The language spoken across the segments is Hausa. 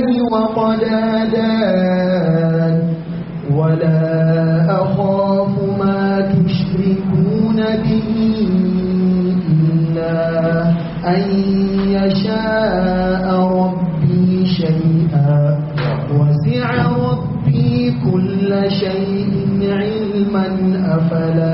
وقد هدان ولا أخاف ما تشركون به إلا أن يشاء ربي شيئا وسع ربي كل شيء علما أفلا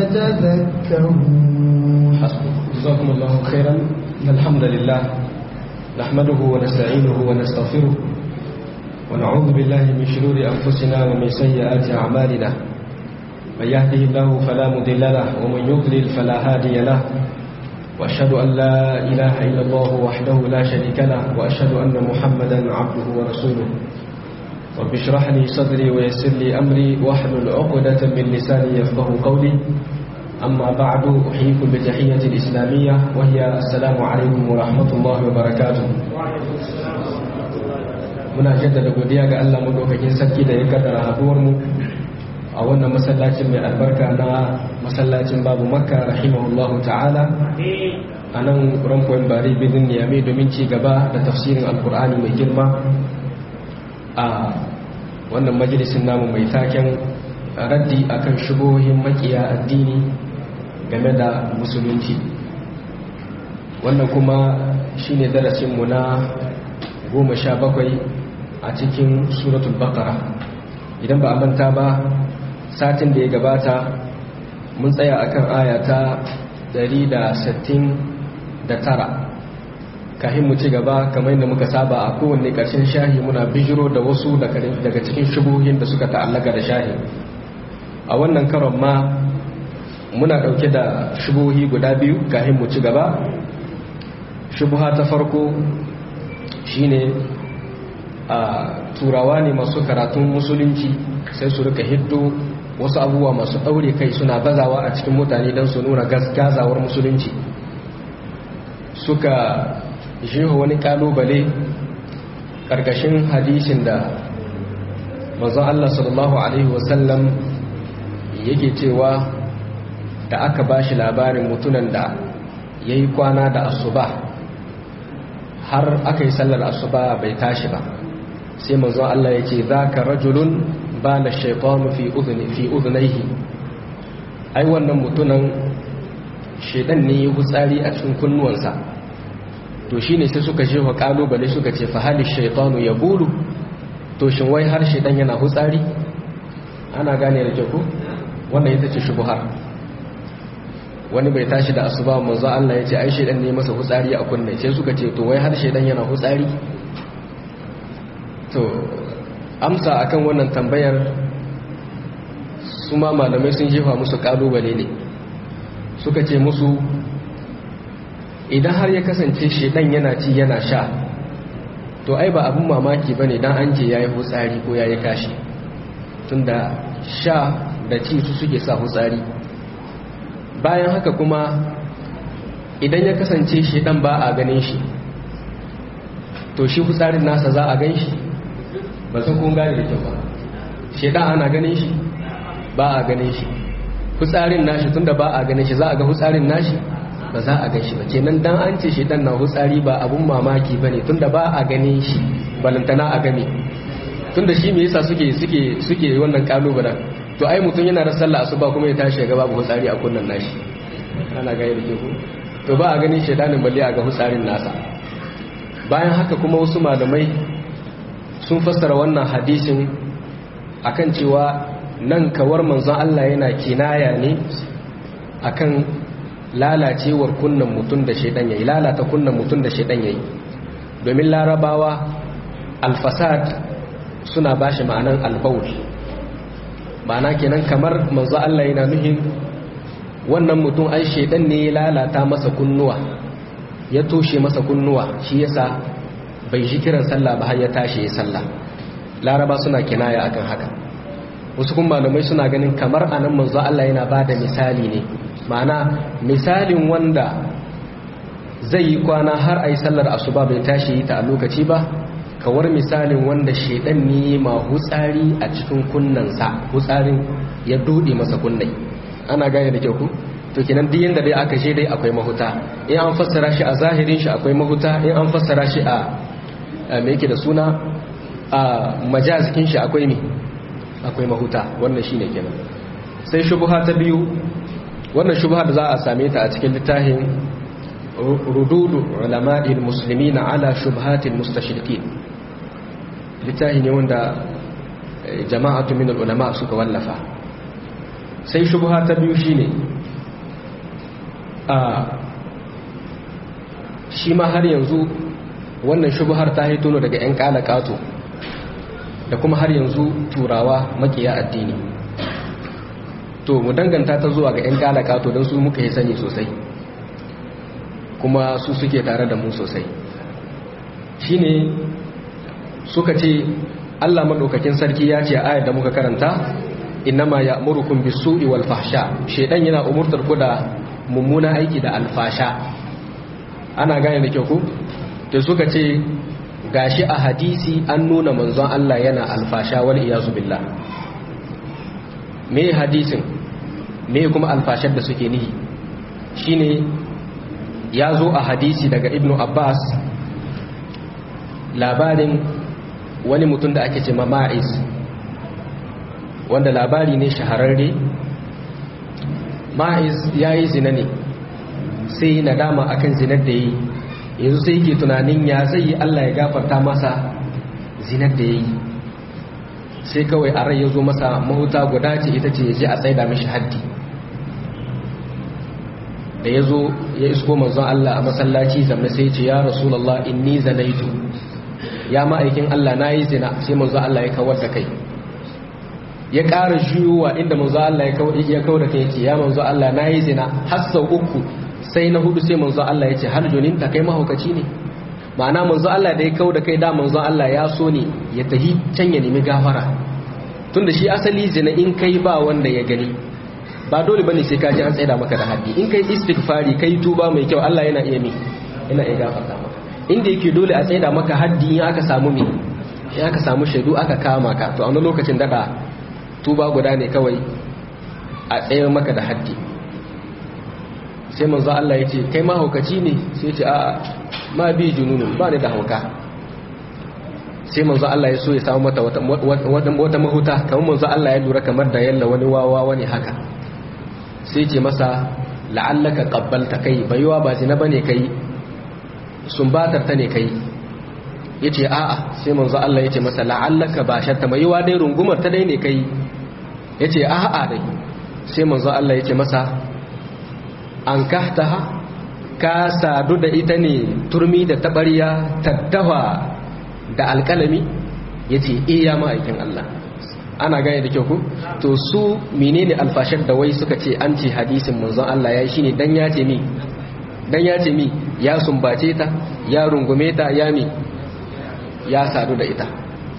تتذكرون جزاكم الله خيرا الحمد لله نحمده ونستعينه ونستغفره ونعوذ بالله من شرور أنفسنا ومن سيئات أعمالنا من يهده الله فلا مضل له ومن يضلل فلا هادي له وأشهد أن لا إله إلا الله وحده لا شريك له وأشهد أن محمدا عبده ورسوله رب اشرح لي صدري ويسر لي أمري واحلل عقدة من لساني يفقه قولي أما بعد أحييكم بتحية الإسلامية وهي السلام عليكم ورحمة الله وبركاته muna jaddada godiya ga Allah madaukakin sarki da ya kaddara haduwar mu a wannan masallacin mai albarka na masallacin babu makka rahimahullahu ta'ala a nan rampoin bari bidin niyame domin ci gaba da tafsirin alkur'ani mai girma a wannan majalisin namu mai taken raddi akan shubohin makiya addini game da musulunci wannan kuma shine darasinmu na goma sha bakwai a cikin suratul baqara idan ba a manta ba satin da ya gabata mun tsaya akan aya ta 169 kahin mu ci gaba kamar yadda muka saba a kowanne ƙarshen shahi muna bijiro da wasu daga cikin shubuhin da suka ta'allaka da shahi a wannan karon ma muna ɗauke da shubuhi guda biyu kahin mu ci gaba shubuha ta farko shine a turawa ne masu karatun musulunci sai su rika hiddo wasu abubuwa masu ɗaure kai suna bazawa a cikin mutane don su nuna gazawar musulunci suka jeho wani kalubale ƙarƙashin hadisin da manzon Allah sallallahu Alaihi wasallam yake cewa da aka ba shi labarin mutunan da ya yi kwana da asuba har aka yi sallar asuba bai tashi ba sai manzon Allah ya ce za ka rajulun ba na shaitanu fi uzunaihi ai wannan mutunan shaidan ne ya hutsari a cikin kunnuwansa to shi ne sai suka shewa kalubale suka ce fahalin shaitanu ya bulu to shin wai har shaidan yana hutsari ana gane da kyau wannan ita ce shubuhar wani bai tashi da asuba manzo Allah ya ce ai shaidan ne masa hutsari a kunne sai suka ce to wai har shaidan yana hutsari to amsa akan wannan tambayar su ma malamai sun jefa musu kalubale ne suka ce musu idan har ya kasance shedan yana ci yana sha to ai ba abin mamaki ba ne don an ce ya yi hutsari ko ya yi kashi tunda sha da ci su suke sa hutsari bayan haka kuma idan ya kasance shedan ba a ganin shi to shi hutsarin nasa za a gan shi ba sun kun gane da kyau ba shedan ana ganin shi ba a ganin shi hutsarin nashi tunda ba a ganin shi za a ga hutsarin nashi ba za a gan shi ba kenan dan an ce shedan na hutsari ba abun mamaki bane tunda ba a ganin shi balantana a game tunda shi me yasa suke suke suke wannan kalubalen to ai mutum yana da sallah asuba kuma ya tashi ga babu hutsari a kunnan nashi ana ga yadda ke to ba a ganin shedanin balle a ga hutsarin nasa bayan haka kuma wasu malamai sun fassara wannan hadisin akan cewa nan kawar manzon Allah yana kinaya ne akan lalacewar kunnan mutum da shaidan yayi lalata kunnan mutum da shaidan yayi domin larabawa alfasad suna bashi ma'anan albaul ma'ana kenan kamar manzo Allah yana nuhin wannan mutum ai shaidan ne ya lalata masa kunnuwa ya toshe masa kunnuwa shi yasa bai shi kiran sallah ba har ya tashi ya sallah laraba suna kinaya akan haka wasu kuma malamai suna ganin kamar anan manzo Allah yana bada misali ne ma'ana misalin wanda zai yi kwana har a yi sallar asuba bai tashi yi ta a lokaci ba kawar misalin wanda shaidan ne ma hutsari a cikin kunnansa hutsarin ya dode masa kunnai ana gane da kyau ku to kenan duk yanda dai aka je dai akwai mahuta in an fassara shi a zahirin shi akwai mahuta in an fassara shi a me yake da suna a majazikin shi akwai me akwai mahuta wannan shine kenan sai shubha ta biyu wannan shubha da za a same ta a cikin littafin rududu ulama'il muslimina ala shubhatil mustashriqin littafi ne wanda jama'atu min ulama suka wallafa sai shubha ta biyu shine a shi ma har yanzu wannan shubhar ta hito daga 'yan kalakato da kuma har yanzu turawa makiya addini to mu danganta ta zuwa ga 'yan kalakato don su muka yi sani sosai kuma su suke tare da mu sosai shine suka ce Allah maɗaukakin sarki ya ce ayar da muka karanta innama ya'murukum bis-su'i wal fahsha shedan yana umurtar ku da mummuna aiki da alfasha ana gane da kyau ku to suka ce gashi a hadisi an nuna manzon Allah yana alfasha wal iyazu billah me hadisin me kuma alfashar da suke nihi shine ya zo a hadisi daga ibnu abbas labarin wani mutum da ake ce ma ma'iz wanda labari ne shahararre ma'iz ya yi zina ne sai nadama akan zinar da yi yanzu sai yake tunanin ya zai yi Allah ya gafarta masa zinar da ya yi sai kawai a rai ya zo masa mahuta guda ce ita ce ya je a tsaida mishi haddi da ya zo ya isko manzon Allah a masallaci zamna sai ce ya rasulallah inni zanaitu ya ma'aikin Allah na yi zina sai manzon Allah ya kawar da kai ya ƙara juyowa inda manzon Allah ya kawar da kai ya ce ya manzon Allah na yi zina har sau uku sai na hudu sai manzo Allah ya ce har joninta kai mahaukaci ne ma'ana manzo Allah da ya kau da kai da manzo Allah ya so ne ya tahi can ya nemi gafara tunda shi asali zina in kai ba wanda ya gani ba dole bane sai ka ji an tsaida maka da haddi in kai istighfari kai tuba mai kyau Allah yana iya mi yana iya gafarta maka inda yake dole a tsaida maka haddi in aka samu mi in aka samu shaidu aka kama ka to a wani lokacin daga tuba guda ne kawai a tsayar maka da haddi sai manzo Allah ya ce kai mahaukaci ne sai ce a ma bi jununun ba ni da hauka sai manzo Allah ya so ya samu mata wata wata mahuta kamar manzo Allah ya lura kamar da yalla wani wawa wani haka sai ce masa la'allaka qabbalta kai baiwa ba zina bane kai sumbatar ta ne kai yace a'a sai manzo Allah ya ce masa la'allaka basharta baiwa dai rungumar ta dai ne kai yace a'a dai sai manzo Allah ya ce masa an kahtaha ka sadu da ita ne turmi da tabariya tattawa da alkalami ya ce iya ma'aikin Allah ana gane da kyau ku to su menene alfashar da wai suka ce an ce hadisin manzon Allah ya shi ne dan ya ce mi dan ya ce mi ya sumbace ta ya rungume ta ya mi ya sadu da ita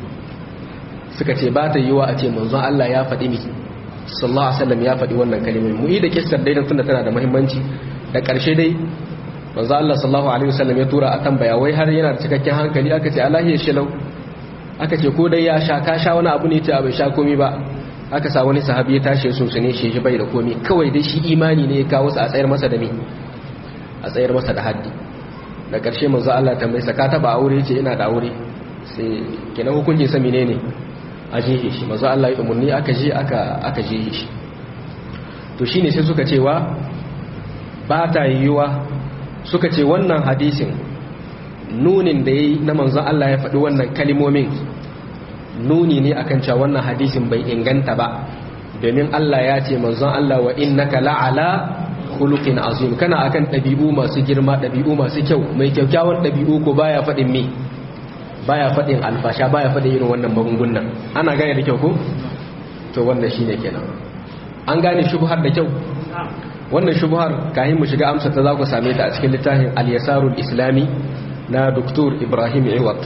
suka ce ba ta yiwa a ce manzon Allah ya faɗi mi sallallahu alaihi wasallam ya faɗi wannan kalmomi mu yi da kissar dai tunda tana da muhimmanci da ƙarshe dai manzo Allah sallallahu alaihi wasallam ya tura a tambaya wai har yana da cikakken hankali aka ce Allah ya shilau aka ce ko dai ya sha ka sha wani abu ne ce bai sha komai ba aka sa wani sahabi ya tashi sun sune shi shi bai da komai kawai dai shi imani ne ya kawo su a tsayar masa da me a tsayar masa da haddi da ƙarshe manzo Allah tambaye sa ka taba aure ce ina da aure sai kenan hukuncin sa menene a jehe shi mazu Allah ya umarni aka je aka jehe shi to shine sai suka cewa ba ta yiwuwa suka ce wannan hadisin nunin da ya yi na manzon Allah ya faɗi wannan kalimomin nuni ne akan cewa wannan hadisin bai inganta ba domin Allah ya ce manzon Allah wa innaka la'ala khuluqin azim kana akan ɗabi'u masu girma ɗabi'u masu kyau mai kyakkyawan ɗabi'u ko baya faɗin me baya faɗin alfasha baya faɗin irin wannan magungunan ana gane da kyau ko to wannan shine kenan an gane shubhar da kyau wannan shubhar kahin mu shiga amsa ta za ku same ta a cikin littafin al-yasarul islami na Dr. Ibrahim Iwat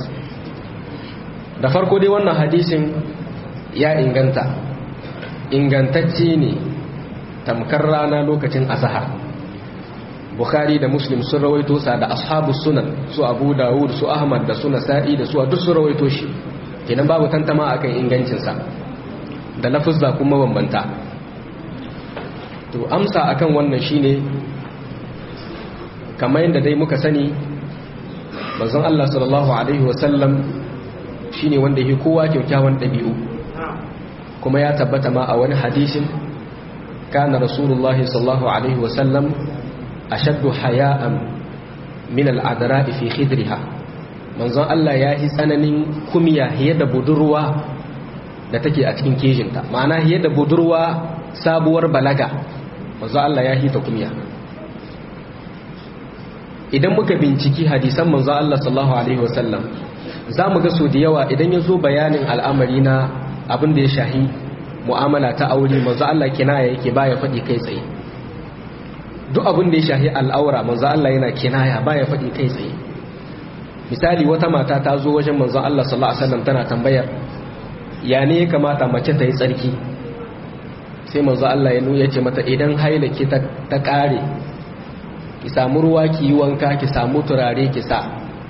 da farko dai wannan hadisin ya inganta ingantacce ne tamkar rana lokacin azhar Bukhari da Muslim sun rawaito sa da ashabu sunan su Abu Dawud su Ahmad da su Nasa'i da su duk sun rawaito shi kenan babu tantama akan ingancin sa da lafuzza kuma bambanta to amsa akan wannan shine kamar yadda dai muka sani manzon Allah sallallahu alaihi wasallam shine wanda yake kowa kyakkyawan dabi'u kuma ya tabbata ma a wani hadisin kana rasulullahi sallallahu alaihi wasallam ashaddu haya'an min al'adara'i fi khidriha manzon Allah ya yi tsananin kumiya hiye da budurwa da take a cikin kejinta ma'ana hiye da budurwa sabuwar balaga manzon Allah ya hita kumiya idan muka binciki hadisan manzon Allah sallallahu alaihi wasallam za mu ga so da yawa idan ya zo bayanin al'amari na abin da ya shahi mu'amala ta aure manzo Allah kinaya yake baya faɗi kai tsaye duk abin da ya shahi al'aura manzo Allah yana kinaya baya faɗi kai tsaye misali wata mata ta zo wajen manzo Allah sallallahu alaihi wasallam tana tambayar ya ne ya kamata mace ta yi tsarki sai manzo Allah ya nuna ce mata idan haila ki ta kare ki samu ruwa ki yi wanka ki samu turare ki sa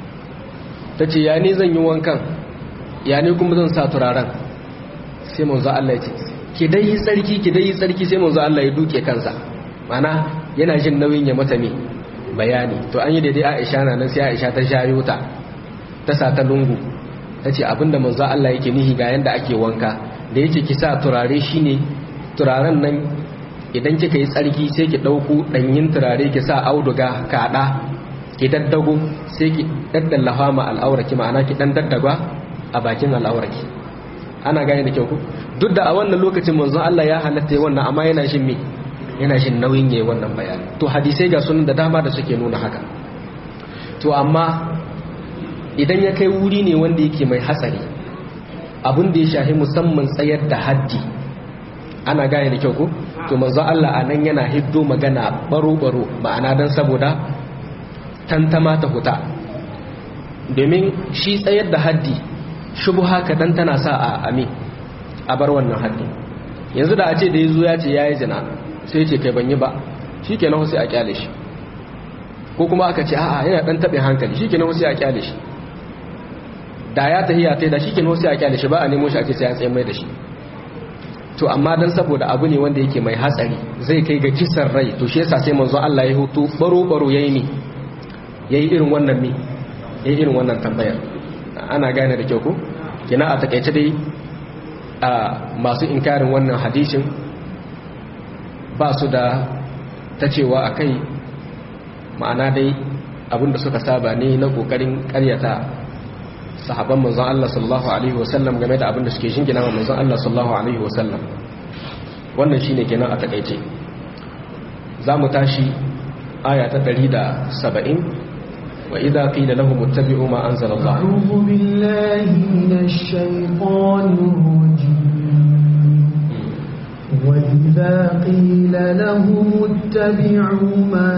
ta ce ya ne zan yi wankan ya ne kuma zan sa turaren sai manzo Allah ya ce ki dai yi tsarki ki dai yi tsarki sai manzo Allah ya duke kansa mana yana jin nauyin ya mata ne bayani to an yi daidai Aisha na nan sai Aisha ta shayo ta ta sa ta lungu ta ce abinda manzo Allah yake nihi ga yanda ake wanka da yake ki sa turare shine turaren nan idan kika yi tsarki sai ki dauko danyin turare ki sa auduga kada ki daddago sai ki daddallafa ma al'auraki ma'ana ki dan daddaga a bakin al'auraki ana gane da kyau ku duk da a wannan lokacin manzon Allah ya halatta yi wannan amma yana shin me yana shin nauyin yayi wannan bayani to hadisai ga sunan da dama da suke nuna haka to amma idan ya kai wuri ne wanda yake mai hatsari abin da ya shahi musamman tsayar da haddi ana gane da kyau ku to manzon Allah a nan yana hiddo magana baro baro ma'ana dan saboda tantama ta huta domin shi tsayar da haddi shubuha kaɗan tana sa a ami a bar wannan haddi yanzu da a ce da ya zo ya ce ya yi zina sai ce kai ban yi ba shi ke nahu sai a kyale shi ko kuma aka ce a'a yana ɗan taɓin hankali shi ke nahu sai a kyale shi da ya tahiya ta da shi ke nahu sai a kyale shi ba a nemo shi a ce sai ya tsaye mai da shi to amma dan saboda abu ne wanda yake mai hatsari zai kai ga kisan rai to shi yasa sai manzo Allah ya hutu baro baro yayi mi yayi irin wannan mi yayi irin wannan tambayar ana gane da kyau ko kina a takaice dai a masu inkarin wannan hadisin ba su da ta cewa a kai ma'ana dai abinda suka saba ne na kokarin karyata sahaban manzon Allah sallallahu alaihi wasallam game da abinda suke shingina wa manzon Allah sallallahu alaihi wasallam wannan shine kenan a takaice za mu tashi aya ta 170 وإذا قيل لهم اتبعوا ما أنزل الله أعوذ بالله من الشيطان الرجيم وإذا قيل لهم اتبعوا ما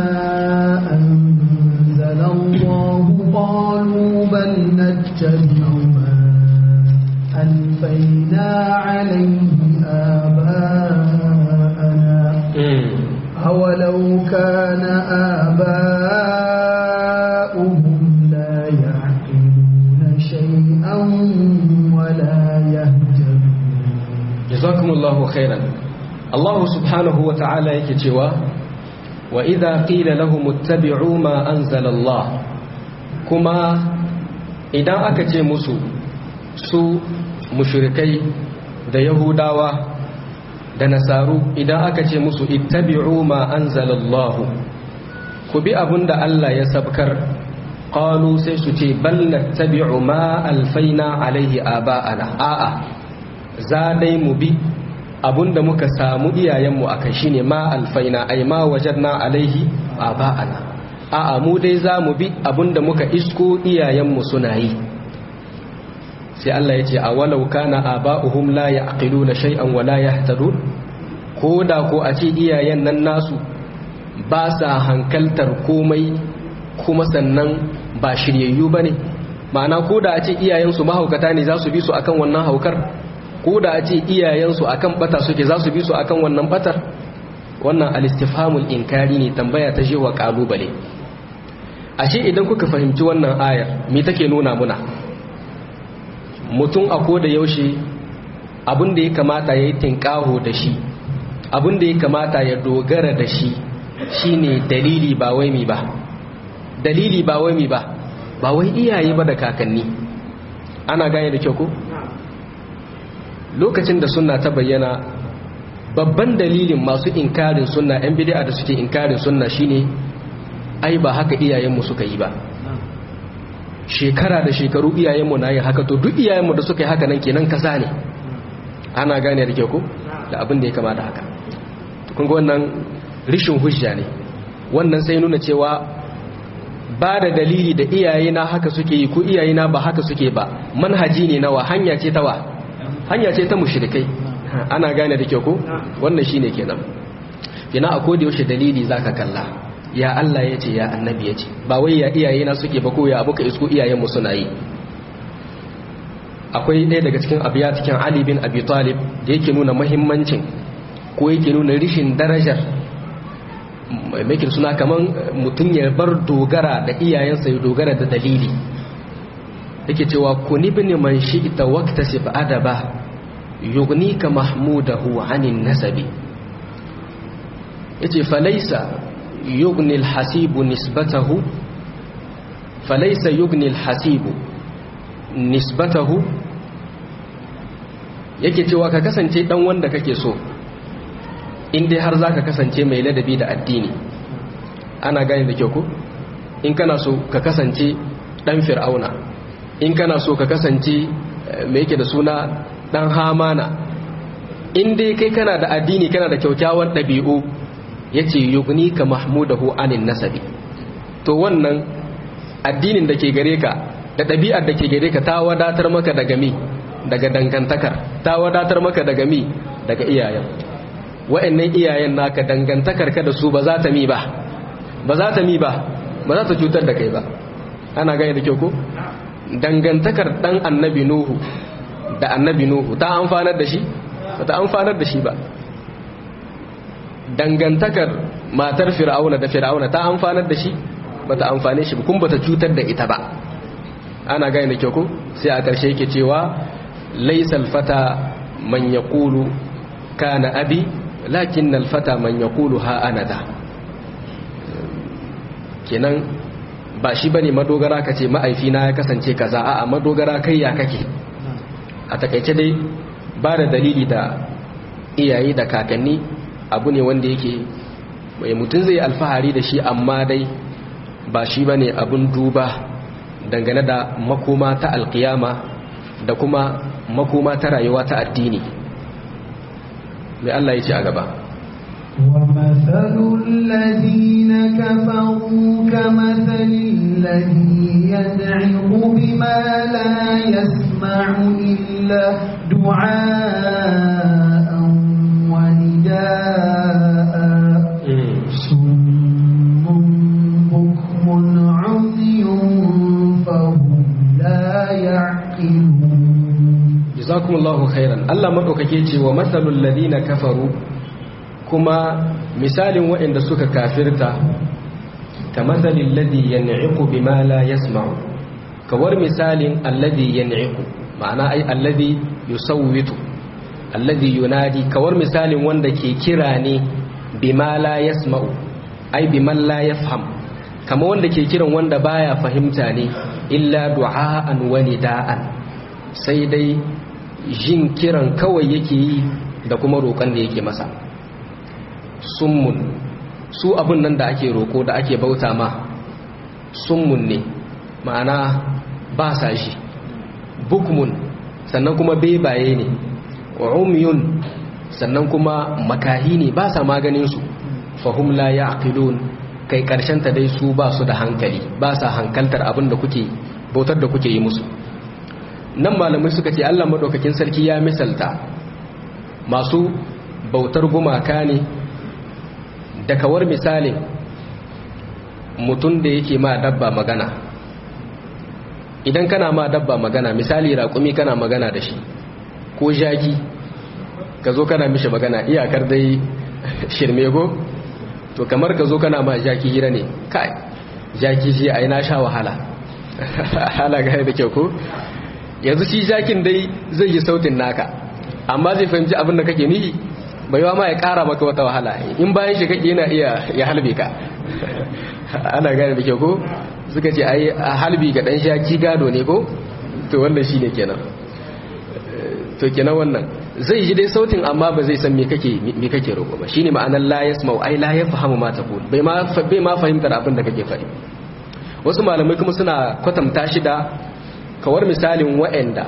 أنزل الله قالوا بل نتبع ما ألفينا عليه آباءنا أولو كان آباؤهم لا يعقلون شيئا ولا يهتدون jazakumullahu khairan Allah subhanahu wa ta'ala yake cewa wa idha qila lahum ittabi'u ma anzala Allah kuma idan aka ce musu su mushrikai da yahudawa da nasaru idan aka ce musu ittabi'u ma anzala Allah ku bi abinda Allah ya sabkar qalu sai su ce bal nattabi'u ma alfaina alaihi aba'ana a'a za dai mu bi abinda muka samu iyayenmu a kai shine ma alfaina ai ma wajarna alaihi aba'ana a'a mu dai za mu bi abinda muka isko iyayenmu suna yi sai Allah ya ce a walau kana aba'uhum la ya'qiluna shay'an wa la yahtadun ko da ko a ce iyayen nan nasu ba sa hankaltar komai kuma sannan ba shiryayyu bane ma'ana ko da a ce iyayensu mahaukata ne za su bi su akan wannan haukar ko da a ce iyayensu akan bata suke za su bi su akan wannan batar wannan alistifhamul inkari ne tambaya ta jewa kalubale ashe idan kuka fahimci wannan ayar me take nuna muna mutum a ko da yaushe abin da ya kamata ya yi tinkaho da shi abin da ya kamata ya dogara da shi shine dalili ba wai mi ba dalili ba wai mi ba ba wai iyaye ba da kakanni ana gane da kyau ko lokacin da sunna ta bayyana babban dalilin masu inkarin sunna yan bid'a da suke inkarin sunna shine ai ba haka iyayenmu suka yi ba shekara da shekaru iyayenmu na yin haka to duk iyayenmu da suka yi haka nan kenan kasa ne ana gane da kyau ko da abin da ya kama da haka kun ga wannan rishin hujja ne wannan sai nuna cewa ba da dalili da iyayena haka suke yi ko iyayena ba haka suke ba manhaji ne nawa hanya ce ta wa hanya ce ta mushrikai ana gane da kyau ko wannan shine kenan kina a koda yaushe dalili zaka kalla ya Allah ya ce ya annabi ya ce ba wai ya iyayena suke ba ko ya abuka isko iyayenmu suna yi akwai ɗaya daga cikin abiya cikin Ali bin Abi Talib da yake nuna muhimmancin ko yake nuna rishin darajar mai suna kaman mutum ya bar dogara da iyayensa ya dogara da dalili yake cewa kuni bin man shi'ta waqtasib adaba yugnika mahmudahu anin nasabi yace falaysa yughni alhasibu nisbatahu falaysa yughni alhasibu nisbatahu yake cewa ka kasance dan wanda kake so in dai har zaka kasance mai ladabi da addini ana gane da kyau ko in kana so ka kasance dan fir'auna in kana so ka kasance mai yake da suna dan hamana in dai kai kana da addini kana da kyaukyawan ɗabi'u yace yugni ka mahmudahu anin nasabi to wannan addinin da ke gare ka da ɗabi'ar da ke gare ka ta wadatar maka daga mi daga dangantakar ta wadatar maka daga mi daga iyayen wa'annan iyayen naka dangantakar ka da su ba za ta mi ba ba za ta mi ba ba za ta cutar da kai ba ana gane da kyau ko dangantakar dan annabi nuhu da annabi nuhu ta amfanar da shi ba ta amfanar da shi ba dangantakar matar fir'auna da fir'auna ta amfanar da shi ba ta amfane shi ba kuma ba ta cutar da ita ba ana gane da kyau ko sai a ƙarshe yake cewa laisal fata man yaqulu kana abi lakin alfata man yaqulu ha ana da kenan ba shi bane madogara kace ma'aifina ya kasance kaza a'a madogara kai ya kake a takaice dai ba da dalili da iyaye da kakanni abu ne wanda yake mai mutum zai alfahari da shi amma dai ba shi bane abun duba dangane da makoma ta alkiyama da kuma makoma ta rayuwa ta addini mai Allah ya ce a gaba ومثل الذين كفروا كمثل الذي يدعو بما لا يسمع إلا دعاء ونداء صم بكم عمي فهم لا يعقلون jazakumullahu khairan Allah madaukake ce wa masalul ladina kafaru kuma misalin waɗanda suka kafirta ka masalin ladhi yan'iqu bima la yasma'u kawar misalin alladhi yan'iqu ma'ana ai alladhi yusawwitu alladhi yunadi kawar misalin wanda ke kira ne bima la yasma'u ai biman la yafham kama wanda ke kiran wanda baya fahimta ne illa du'a'an wa nida'an sai dai jin kiran kawai yake yi da kuma roƙon da yake masa summun su abin nan da ake roƙo da ake bauta ma summun ne ma'ana ba sa shi bukmun sannan kuma bebaye ne umyun sannan kuma makahi ne ba sa maganinsu fahim la ya aqilun kai ta dai su ba su da hankali ba sa hankaltar abin da kuke bautar da kuke yi musu nan malamai suka ce Allah madaukakin sarki ya misalta masu bautar gumaka ne da kawar misalin mutum da yake ma dabba magana idan kana ma dabba magana misali raƙumi kana magana da shi ko jaki ka zo kana mishi magana iyakar dai shirme go to kamar ka zo kana ma jaki hira ne kai jaki shi ai na sha wahala hala ga da kyau ko yanzu shi jakin dai zai yi sautin naka amma zai fahimci abin da kake nihi bai ma ya kara maka wata wahala in bayan shi kake yana iya ya halbe ka ana gane da kyau ko suka ce ai halbi ga dan shaki gado ne ko to wannan shine kenan to kenan wannan zai ji dai sautin amma ba zai san me kake me kake roƙo ba shine ma'anar la yasma'u ai la yafhamu ma taqul bai ma bai ma fahimtar abin da kake faɗi wasu malamai kuma suna kwatanta shi da kawar misalin wa'anda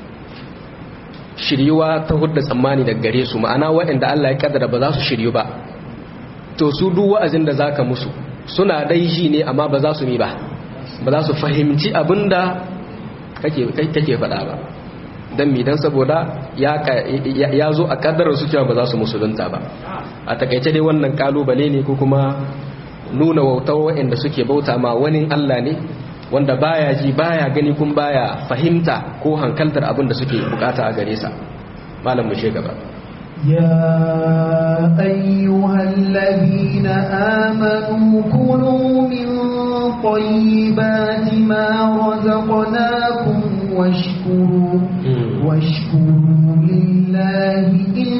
shiryuwa ta hudda tsammani daga gare su ma'ana wa'anda Allah ya kaddara ba za su shiryu ba to su duk wa'azin da zaka musu suna dai ji ne amma ba za su mi ba ba za su fahimci abinda kake kake faɗa ba dan mi dan saboda ya ya zo a kaddarar su cewa ba za su musulunta ba a takaice dai wannan kalubale ne ko kuma nuna wautar wa'anda suke bauta ma wani Allah ne wanda baya ji baya gani kun baya fahimta ko hankaltar abin da suke bukata a gare sa malam mu gaba يا أيها الذين آمنوا كلوا من طيبات ما رزقناكم واشكروا واشكروا لله إن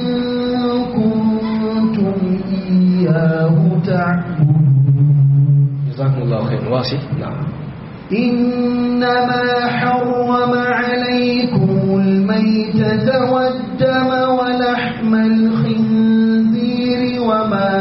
كنتم إياه تعبدون جزاكم الله خير واصف نعم إنما حرم عليكم الميتة والدم ولحم الخنزير وما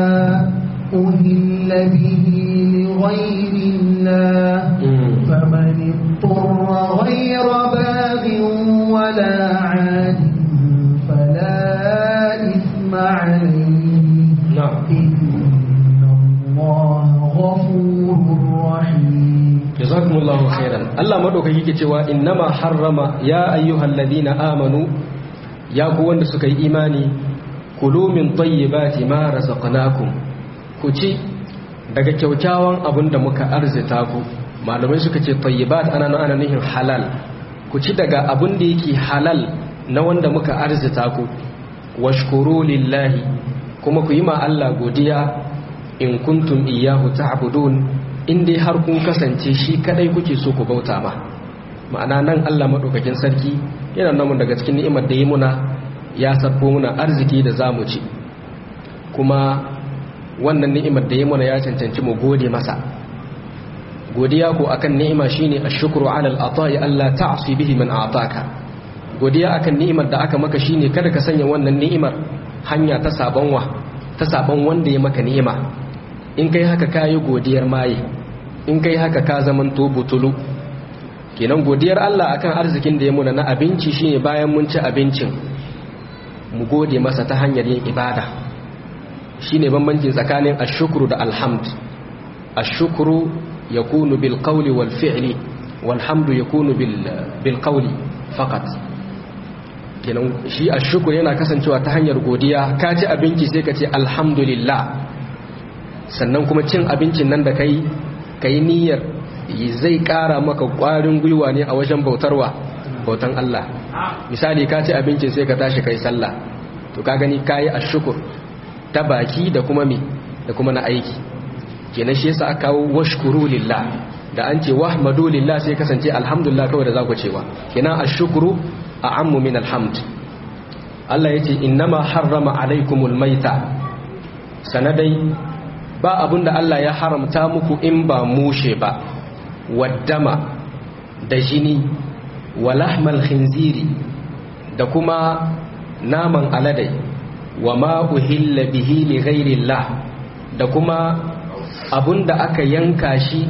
أهل به لغير الله فمن اضطر غير باغ ولا عاد فلا إثم عليه نعم إن الله غفور رحيم jazakumullahu khairan Allah madaukaki yake cewa innama harrama ya ayyuhal ladina amanu ya ku wanda suka yi imani kulu min tayyibati ma razaqnakum ku ci daga kyaukyawan abin da muka arzita ku malamai suka ce tayyibat ana nan ana nihin halal ku ci daga abin da yake halal na wanda muka arzita ku washkuru lillahi kuma ku yi ma Allah godiya in kuntum iyyahu ta'budun in dai har kun kasance shi kadai kuke so ku bauta ma ma'ana nan Allah madaukakin sarki yana namun daga cikin ni'imar da yi muna ya sabbo muna arziki da zamu ci kuma wannan ni'imar da yi muna ya cancanci mu gode masa godiya ko akan ni'ima shine ashkuru ala al-ata'i Allah ta'si bihi man a'taka godiya akan ni'imar da aka maka shine kada ka sanya wannan ni'imar hanya ta sabon wa ta sabon wanda ya maka ni'ima in kai haka kayi godiyar maye in kai haka ka zaman to butulu kenan godiyar Allah akan arzikin da ya muna na abinci shine bayan mun ci abincin mu gode masa ta hanyar yin ibada shine bambancin tsakanin ashukru da alhamd ashukru yakunu bil qawli wal fi'li wal hamdu yakunu bil bil qawli faqat kenan shi ashukru yana kasancewa ta hanyar godiya ka ci abinci sai ka ce alhamdulillah sannan kuma cin abincin nan da kai kai niyyar zai kara maka kwarin gwiwa ne a wajen bautarwa bautan Allah misali ka ci abincin sai ka tashi kai sallah to ka gani kayi ashukur ta baki da kuma me da kuma na aiki kenan shi yasa aka kawo washkuru lillah da an ce wahmadu lillah sai kasance alhamdulillah kawai da zaku cewa kenan ashukuru a'ammu min alhamd Allah yace innama harrama alaikumul maita sanadai ba abinda Allah ya haramta muku in ba mushe ba waddama da jini wa lahmal khinziri da kuma naman aladai wa ma uhilla bihi li ghairillah da kuma abunda aka yanka shi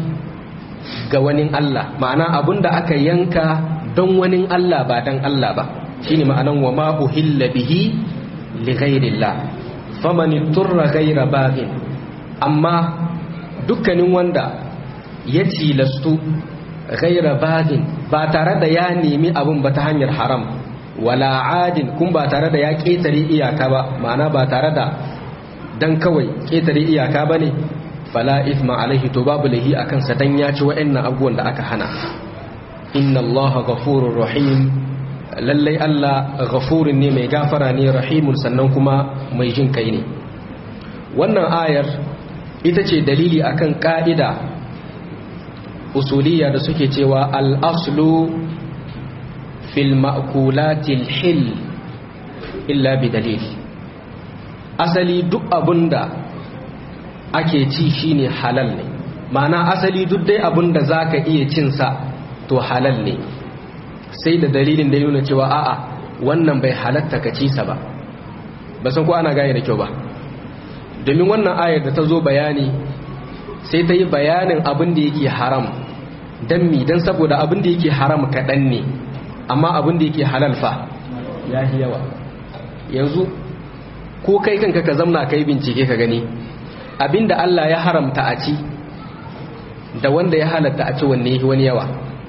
ga wani Allah ma'ana abunda aka yanka don wani Allah ba dan Allah ba shine ma'anan wa ma uhilla bihi li ghairillah faman turra ghaira baghin amma dukkanin wanda ya tilastu ghaira baghin ba tare da ya nemi abun ba ta hanyar haram wala adin kun ba tare da ya ketare iyaka ba ma'ana ba tare da dan kawai ketare iyaka bane fala ithma alaihi to babu lahi akan sa dan ya ci wa'annan abubuwan da aka hana inna allaha ghafurur rahim lallai Allah ghafurin ne mai gafara ne rahimun sannan kuma mai jin kai ne wannan ayar ita ce dalili akan ka'ida usuliya da suke cewa al-aslu fil ma'kulatil hil illa bi dalil asali duk abunda ake ci shine halal ne ma'ana asali duk dai abin da za ka iya cinsa to halal ne sai da dalilin da ya nuna cewa a'a wannan bai halatta ka ci sa ba ba san ko ana gane da kyau ba domin wannan ayar da ta zo bayani sai ta yi bayanin abin da yake haram don mi don saboda abin da yake haram kaɗan ne amma abin da yake halal fa ya yi yawa yanzu ko kai kanka ka zamna kai bincike ka gani abin da Allah ya haramta a ci da wanda ya halatta a ci wanne wani yawa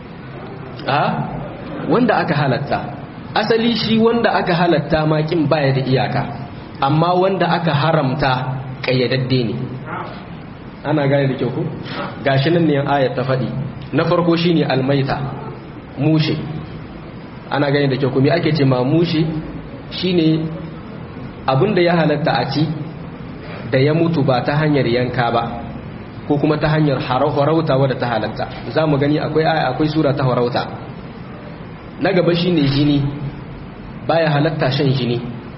a wanda aka halatta asali shi wanda aka halatta makin baya da iyaka amma wanda aka haramta kayyadadde ne ana gane da kyau ku gashi nan ne ayat ta faɗi na farko shine almaita mushe ana gane da kyau ku me ake ce ma mushe shine abinda ya halatta a ci da ya mutu ba ta hanyar yanka ba ko kuma ta hanyar harauta wadda ta halatta za mu gani akwai aya akwai sura ta harauta na gaba shine jini baya halatta shan jini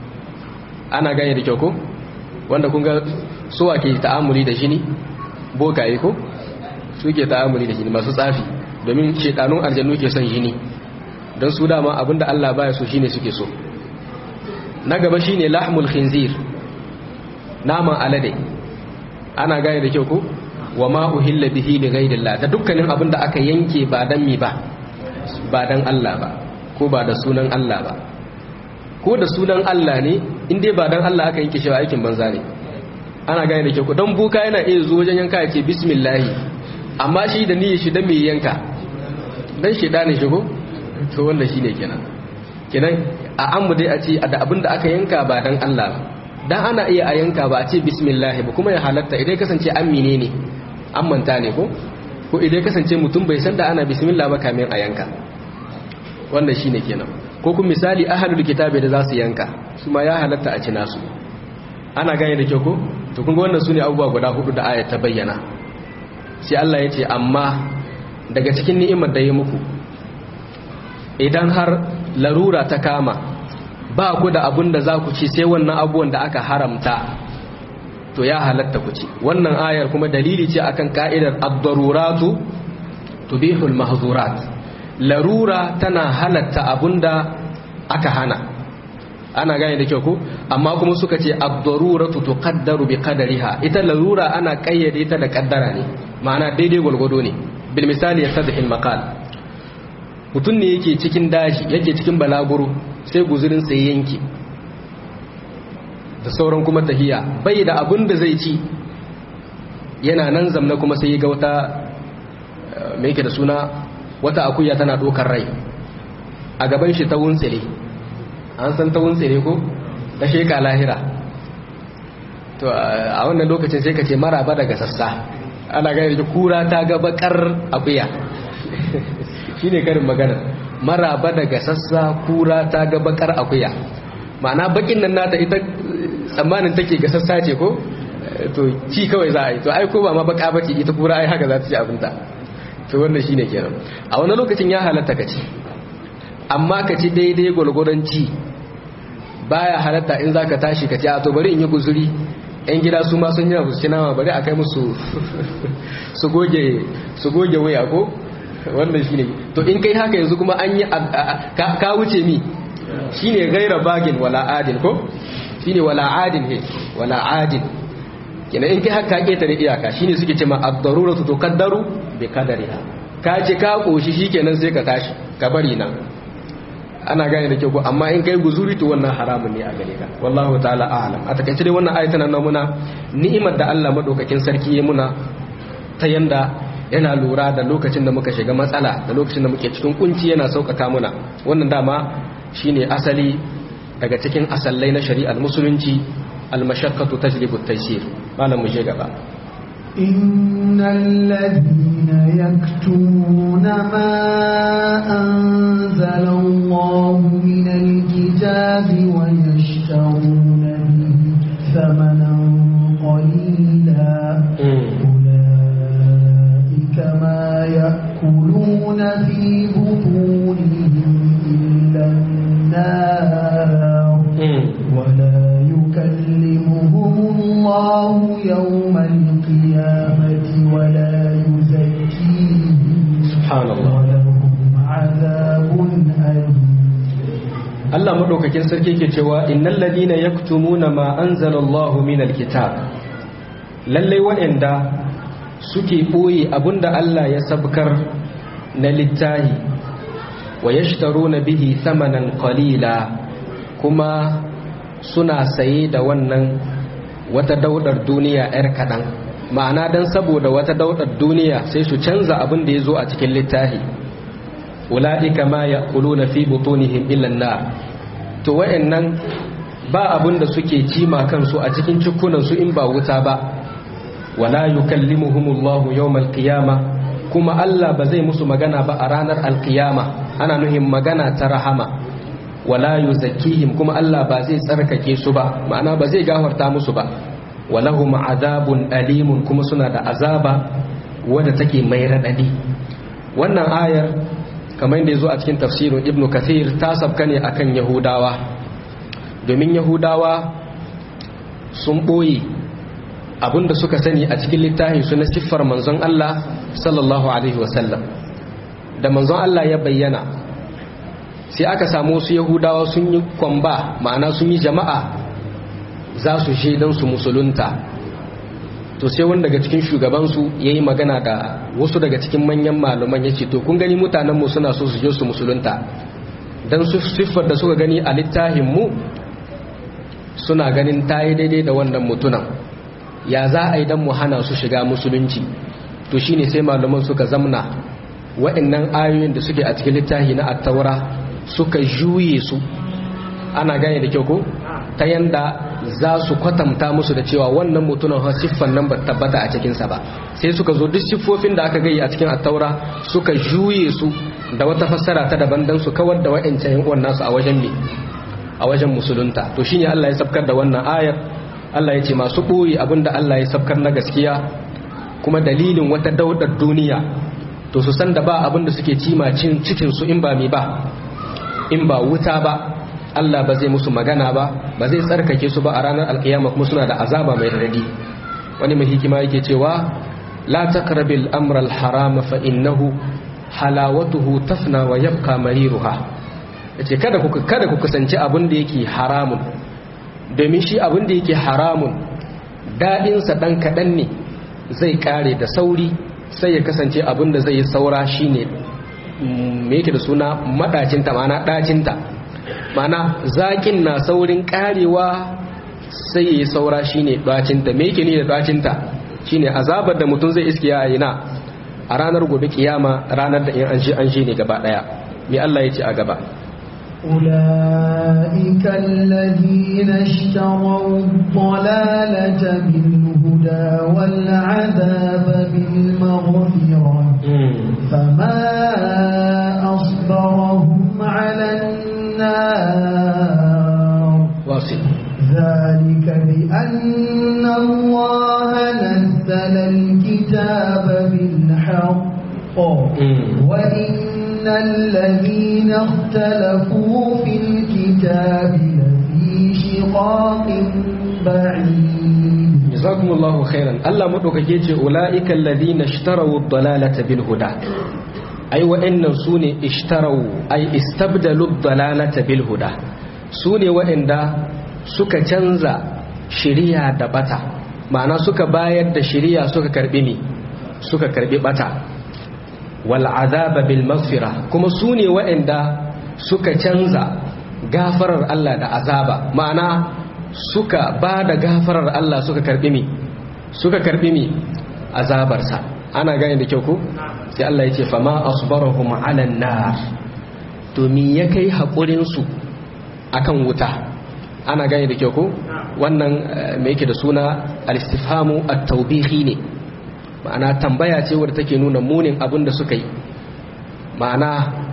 ana gane da kyau ko wanda kun ga suwa ke ta'amuli da jini bokaye ko su ke ta'amuli da jini masu tsafi domin shekanun aljannu ke son jini don su dama abinda Allah baya so shine suke so na gaba shine lahmul khinzir naman alade ana gane da kyau ko wa ma uhilla bihi li ghayrillah da dukkanin abinda aka yanke ba dan mi ba ba dan Allah ba ko ba da sunan Allah ba ko da sunan Allah ne in dai ba dan Allah aka yanke shi ba aikin banza ne ana gane da kyau ko dan buka yana iya zo wajen yanka ya ce bismillah amma shi da niyyar shi dan me yanka dan shi da ne shigo to wanda shine kenan kenan a an mu dai a ce da abin da aka yanka ba dan Allah ba dan ana iya a yanka ba a ce bismillah ba kuma ya halatta idan kasance amine ne an manta ne ko ko idan kasance mutum bai san da ana bismillah ba kamin a yanka wannan shine kenan ko kuma misali ahlul kitabi da za su yanka su ma ya halatta a ci nasu ana gane da kyau ko to kun ga wannan sune abubuwa guda hudu da ayat ta bayyana sai Allah ya ce amma daga cikin ni'imar da ya muku idan har larura ta kama ba ku da abin da za ku ci sai wannan abubuwan da aka haramta to ya halatta ku ci wannan ayar kuma dalili ce akan ka'idar ad-daruratu tubihul mahzurat larura tana halatta abunda aka hana ana gane da kyau ko amma kuma suka ce ad-daruratu tuqaddaru bi qadariha ita larura ana kayyade ta da kaddara ne ma'ana daidai gwargwado ne bil misali yasadhi al-maqal mutum ne yake cikin daji yake cikin balaguro sai guzurin sai yanki da sauran kuma tahiya bai da abin da zai ci yana nan zamna kuma sai ga wata mai yake da suna wata akuya tana dokar rai a gaban shi ta wuntsile an san ta wuntsile ko ta sheka lahira to a wannan lokacin sai ka ce maraba daga sassa ana gani da kura ta ga bakar akuya shine karin magana maraba daga sassa kura ta ga bakar akuya ma'ana bakin nan nata ita tsammanin take ga sassa ce ko to ci kawai za a yi to ai ko ba ma baka bace ita kura ai haka za ta ci abinta to wannan shine kenan a wani lokacin ya halatta ka ci amma ka ci daidai gwalgwadon ci baya halatta in zaka tashi ka ci a to bari in yi guzuri yan gida su ma sun yi abu ci nama bari a kai musu su goge su goge waya ko wannan shine to in kai haka yanzu kuma an yi ka wuce mi shine gaira bagin wala adin ko shine wala adin he wala adin kina in kai haka ketare iyaka shine suke cewa ad-daruratu tuqaddaru bi qadariha ka ce ka koshi shikenan sai ka tashi ka bari nan ana gane da kyau ko amma in kai guzuri to wannan haramun ne a gare ka wallahu ta'ala a'lam a takaice dai wannan ayatan nan muna ni'imar da Allah madaukakin sarki ya muna ta yanda yana lura da lokacin da muka shiga matsala da lokacin da muke cikin kunci yana sauƙaƙa muna wannan dama shine asali daga cikin asallai na shari'ar musulunci almashaqqatu tajlibu at-taysir malam mu je gaba إن الذين يكتمون ما أنزل الله من الكتاب ويشترون به ثمنا قليلا أولئك ما يأكلون في بطونهم إلا النار ولا يكلمهم الله يوم القيامة ولا Allah madaukakin sarki ke cewa innal ladina yaktumuna ma anzalallahu minal kitab lalle waɗanda suke boye abinda Allah ya sabkar na littahi wa yashtaruna bihi thamanan qalila kuma suna saye da wannan wata daudar duniya yar kadan ma'ana dan saboda wata daudar duniya sai su canza abin da ya zo a cikin littafi ula'ika ma ya'kuluna fi butunihim illa an-nar to wayannan ba abin da suke cima kansu a cikin cikunan su in ba wuta ba wala yukallimuhumullahu yawmal qiyamah kuma Allah ba zai musu magana ba a ranar alkiyama ana nuhin magana ta rahama wala yuzakkihim kuma Allah ba zai tsarkake su ba ma'ana ba zai gafarta musu ba walahum azabun alimun kuma suna da azaba wadda take mai radadi wannan ayar kamar da yazo a cikin tafsirin ibnu kathir ta sabka ne akan yahudawa domin yahudawa sun boye abinda suka sani a cikin littafin su na siffar manzon Allah sallallahu alaihi wasallam da manzon Allah ya bayyana sai aka samu su yahudawa sun yi kwamba ma'ana sun yi jama'a za su je don su musulunta to sai wani daga cikin shugabansu ya yi magana da wasu daga cikin manyan malaman ya ce to kun gani mutanenmu suna so su je su musulunta don su siffar da suka gani a littafinmu suna ganin ta yi daidai da wannan mutunan ya za a yi don mu hana su shiga musulunci to shine sai malaman suka zamna wa'annan ayoyin da suke a cikin littafi na attaura suka juye su ana gane da kyau ko ta yanda za su kwatanta musu da cewa wannan mutumin ha siffan nan ba tabbata a cikinsa ba sai suka zo duk siffofin da aka gayi a cikin attaura suka juye su da wata fassara ta daban dan su kawar da wa'ancan yan uwan nasu a wajen me a wajen musulunta to shine Allah ya sabkar da wannan ayar Allah ya ce masu ɓoye abinda Allah ya sabkar na gaskiya kuma dalilin wata daudar duniya to su san da ba abinda suke cima cin cikin su in ba mi ba in ba wuta ba Allah ba zai musu magana ba ba zai tsarkake su ba a ranar alkiyama kuma suna da azaba mai radadi wani mai hikima yake cewa la taqrabil amra al harama fa innahu halawatuhu tafna wa yabqa mariruha yace kada ku kada ku kasance abin da yake haramun domin shi abin da yake haramun dadin sa dan kadan ne zai kare da sauri sai ya kasance abin da zai yi saura shine me yake da suna madacinta ma'ana dacinta ma'ana zakin na saurin karewa sai ya yi saura shine dacinta me yake ne da dacinta shine azabar da mutum zai iske ya na a ranar gobe kiyama ranar da in an shi an shi ne gaba daya me Allah ya ce a gaba أولئك الذين اشتروا الضلالة بالهدى والعذاب بالمغفرة فما أصبرهم على النار واصل ذلك بأن الله نزل الكتاب بالحق وإن الذين اختلفوا في الكتاب لفي شقاق بعيد jazakumullahu khairan Allah madaukake ce ulaiikal ladina ishtaraw ad-dalalata bil huda ai wa'annan sune ishtaraw ai istabdalu ad-dalalata bil huda sune wa'anda suka canza shiriya da bata ma'ana suka bayar da shiriya suka karbi ni suka karbi bata wal azaba bil maghfira kuma sune wa'anda suka canza gafarar Allah da azaba ma'ana suka ba da gafarar Allah suka karbi mi suka karbi mi azabarsa ana gane da kyau ko sai Allah ya ce fama asbarahum ala nar to me ya kai hakurin su akan wuta ana gane da kyau ko wannan me yake da suna al-istifhamu at-tawbihi ne ma'ana tambaya ce wadda take nuna munin abin da suka yi ma'ana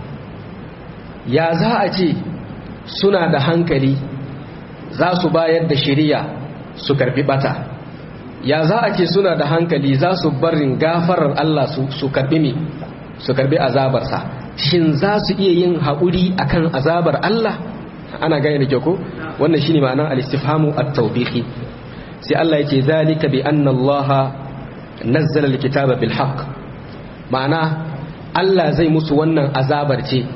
ya za a ce suna da hankali za su bayar da shiriya su karbi bata ya za a ce suna da hankali za su barin gafarar Allah su karbi mi su karbi azabarsa shin za su iya yin haƙuri akan azabar Allah ana gane da kyau ko wannan shine ma'anar al-istifhamu at-tawbihi sai Allah yake zalika bi anna Allah nazzala al-kitaba bil haqq ma'ana Allah zai musu wannan azabar ce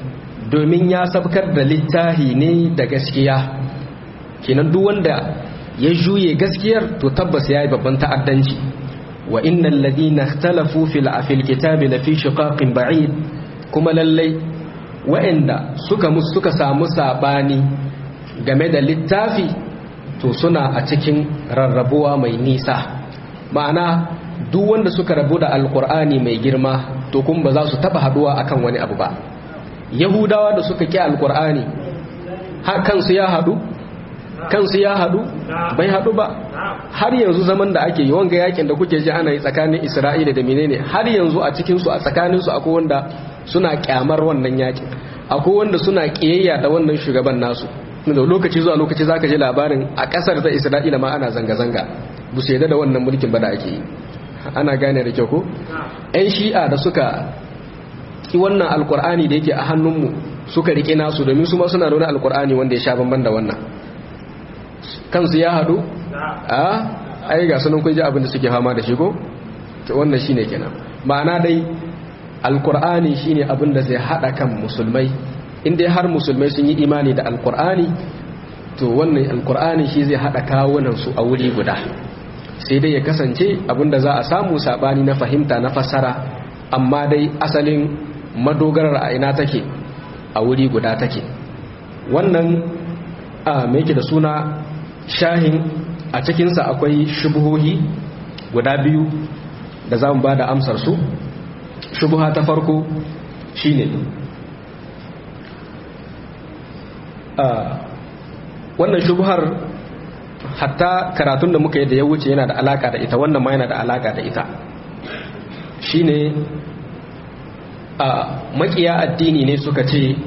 domin ya sabkar da littahi ne da gaskiya kenan duk wanda ya juye gaskiyar to tabbas yayi babban ta'addanci wa innal ladina ikhtalafu fil afil kitabi lafi shiqaqin ba'id kuma lallai wa'anda suka musu suka samu sabani game da littafi to suna a cikin rarrabuwa mai nisa ma'ana duk wanda suka rabu da alkur'ani mai girma to kun ba za su taba haduwa akan wani abu ba yahudawa da suka ki alkur'ani kansu ya hadu kansu ya hadu bai hadu ba har yanzu zaman da ake yi wanga yakin da kuke ji ana yi tsakanin isra'ila da menene har yanzu a cikin su a tsakanin su akwai wanda suna kyamar wannan yakin akwai wanda suna kiyayya da wannan shugaban nasu da lokaci zuwa lokaci zaka ji labarin a kasar ta isra'ila ma ana zanga-zanga bu su yadda da wannan mulkin ba da ake yi ana gane da kyau ko yan shi'a da suka ki wannan alkur'ani da yake a hannunmu suka rike nasu domin su ma suna da wani alkur'ani wanda ya sha bamban da wannan kansu ya hadu a ai ga sunan kun ji abin da suke fama da shi ko to wannan shine kenan ma'ana dai alkur'ani shine abin da zai hada kan musulmai in dai har musulmai sun yi imani da alkur'ani to wannan alkur'ani shi zai hada kawunan su a wuri guda sai dai ya kasance abinda za a samu sabani na fahimta na fassara amma dai asalin madogarar a ina take a wuri guda take wannan a mai da suna shahin a cikinsa akwai shubuhohi guda biyu da za mu ba da amsar su shubuha ta farko shine wannan shubuhar hatta karatun da muka yi da ya wuce yana da alaka da ita wannan ma yana da alaka da ita shine a makiya addini ne suka ce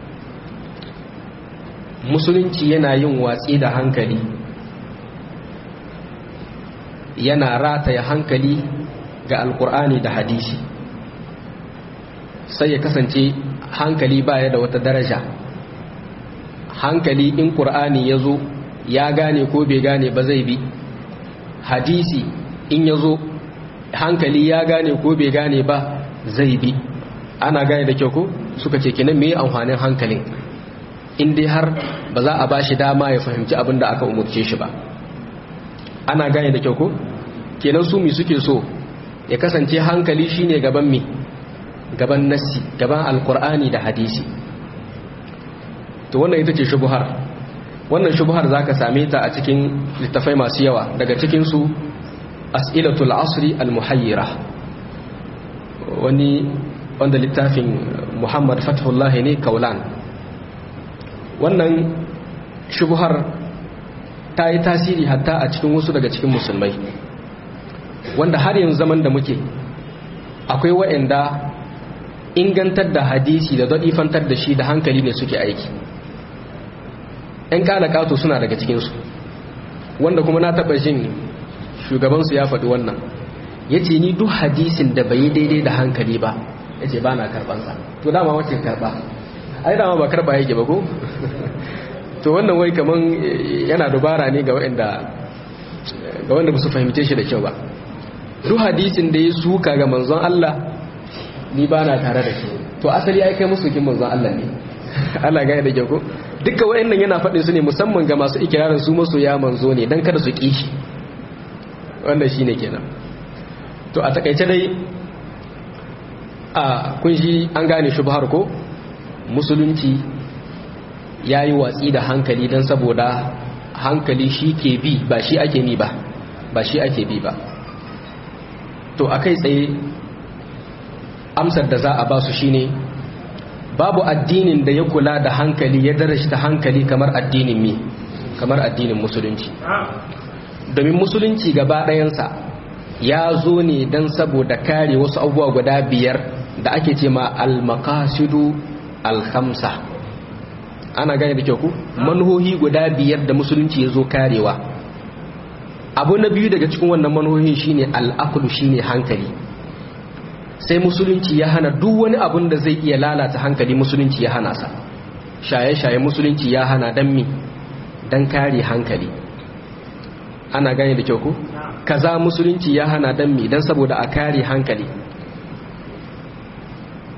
musulunci yana yin watsi da hankali yana rataya hankali ga alkur'ani da hadisi sai ya kasance hankali baya da wata daraja hankali in ƙur'ani ya zo ya gane ko bai gane ba zai bi hadisi in ya zo hankali ya gane ko bai gane ba zai bi ana gane da kyau ko suka ce kinan me amfanin hankalin in dai har ba za a ba shi dama ya fahimci abin da aka umarce shi ba ana gane da kyau ko kenan su mi suke so ya kasance hankali shine gaban mi gaban nassi gaban alkur'ani da hadisi to wannan ita ce shubuhar wannan shubuhar zaka same ta a cikin littafai masu yawa daga cikin su as'ilatul asri al-muhayyira wani wanda littafin Muhammad Fathullah ne Kaulan wannan shubuhar ta yi tasiri hatta a cikin wasu daga cikin musulmai wanda har yanzu zaman da muke akwai wa'anda ingantar da hadisi da daɗifantar da shi da hankali ne suke aiki ‘yan ƙato suna daga cikinsu wanda kuma na taɓa jin shugabansu ya faɗi wannan ya ce ni duk hadisin da bai daidai da hankali ba ya ce ba na karɓansa to dama wace karɓa ai dama ba karɓa yake ba ko to wannan wai kaman yana dubara ne ga wanda ba su fahimce shi da kyau ba duk hadisin da ya suka ga manzon Allah ni ba na tare da shi to asali ai kai musu kin manzon Allah ne Allah ga da kyau ko dukkan wayannan yana faɗin su ne musamman ga masu ikirarin su masu ya manzo ne dan kada su ki shi wannan shine kenan to a takaice dai a kun shi an gane shubhar ko musulunci yayi watsi da hankali dan saboda hankali shi ke bi ba shi ake ni ba ba shi ake bi ba to akai tsaye amsar da za a ba su shine babu addinin da ya kula da hankali ya darashta hankali kamar addinin mi kamar addinin musulunci domin musulunci gaba ɗayansa ya zo ne don saboda kare wasu abubuwa guda biyar da ake ce ma al-maqasidu al-khamsa ana gane da kyau ku manhohi guda biyar da musulunci ya zo karewa abu na biyu daga cikin wannan manhohin shine al-aqlu shine hankali sai musulunci ya hana duk wani abun da zai iya lalata hankali musulunci ya hana sa shaye-shaye musulunci ya hana dan mi dan kare hankali ana gane da kyau ku kaza musulunci ya hana dan mi dan saboda a kare hankali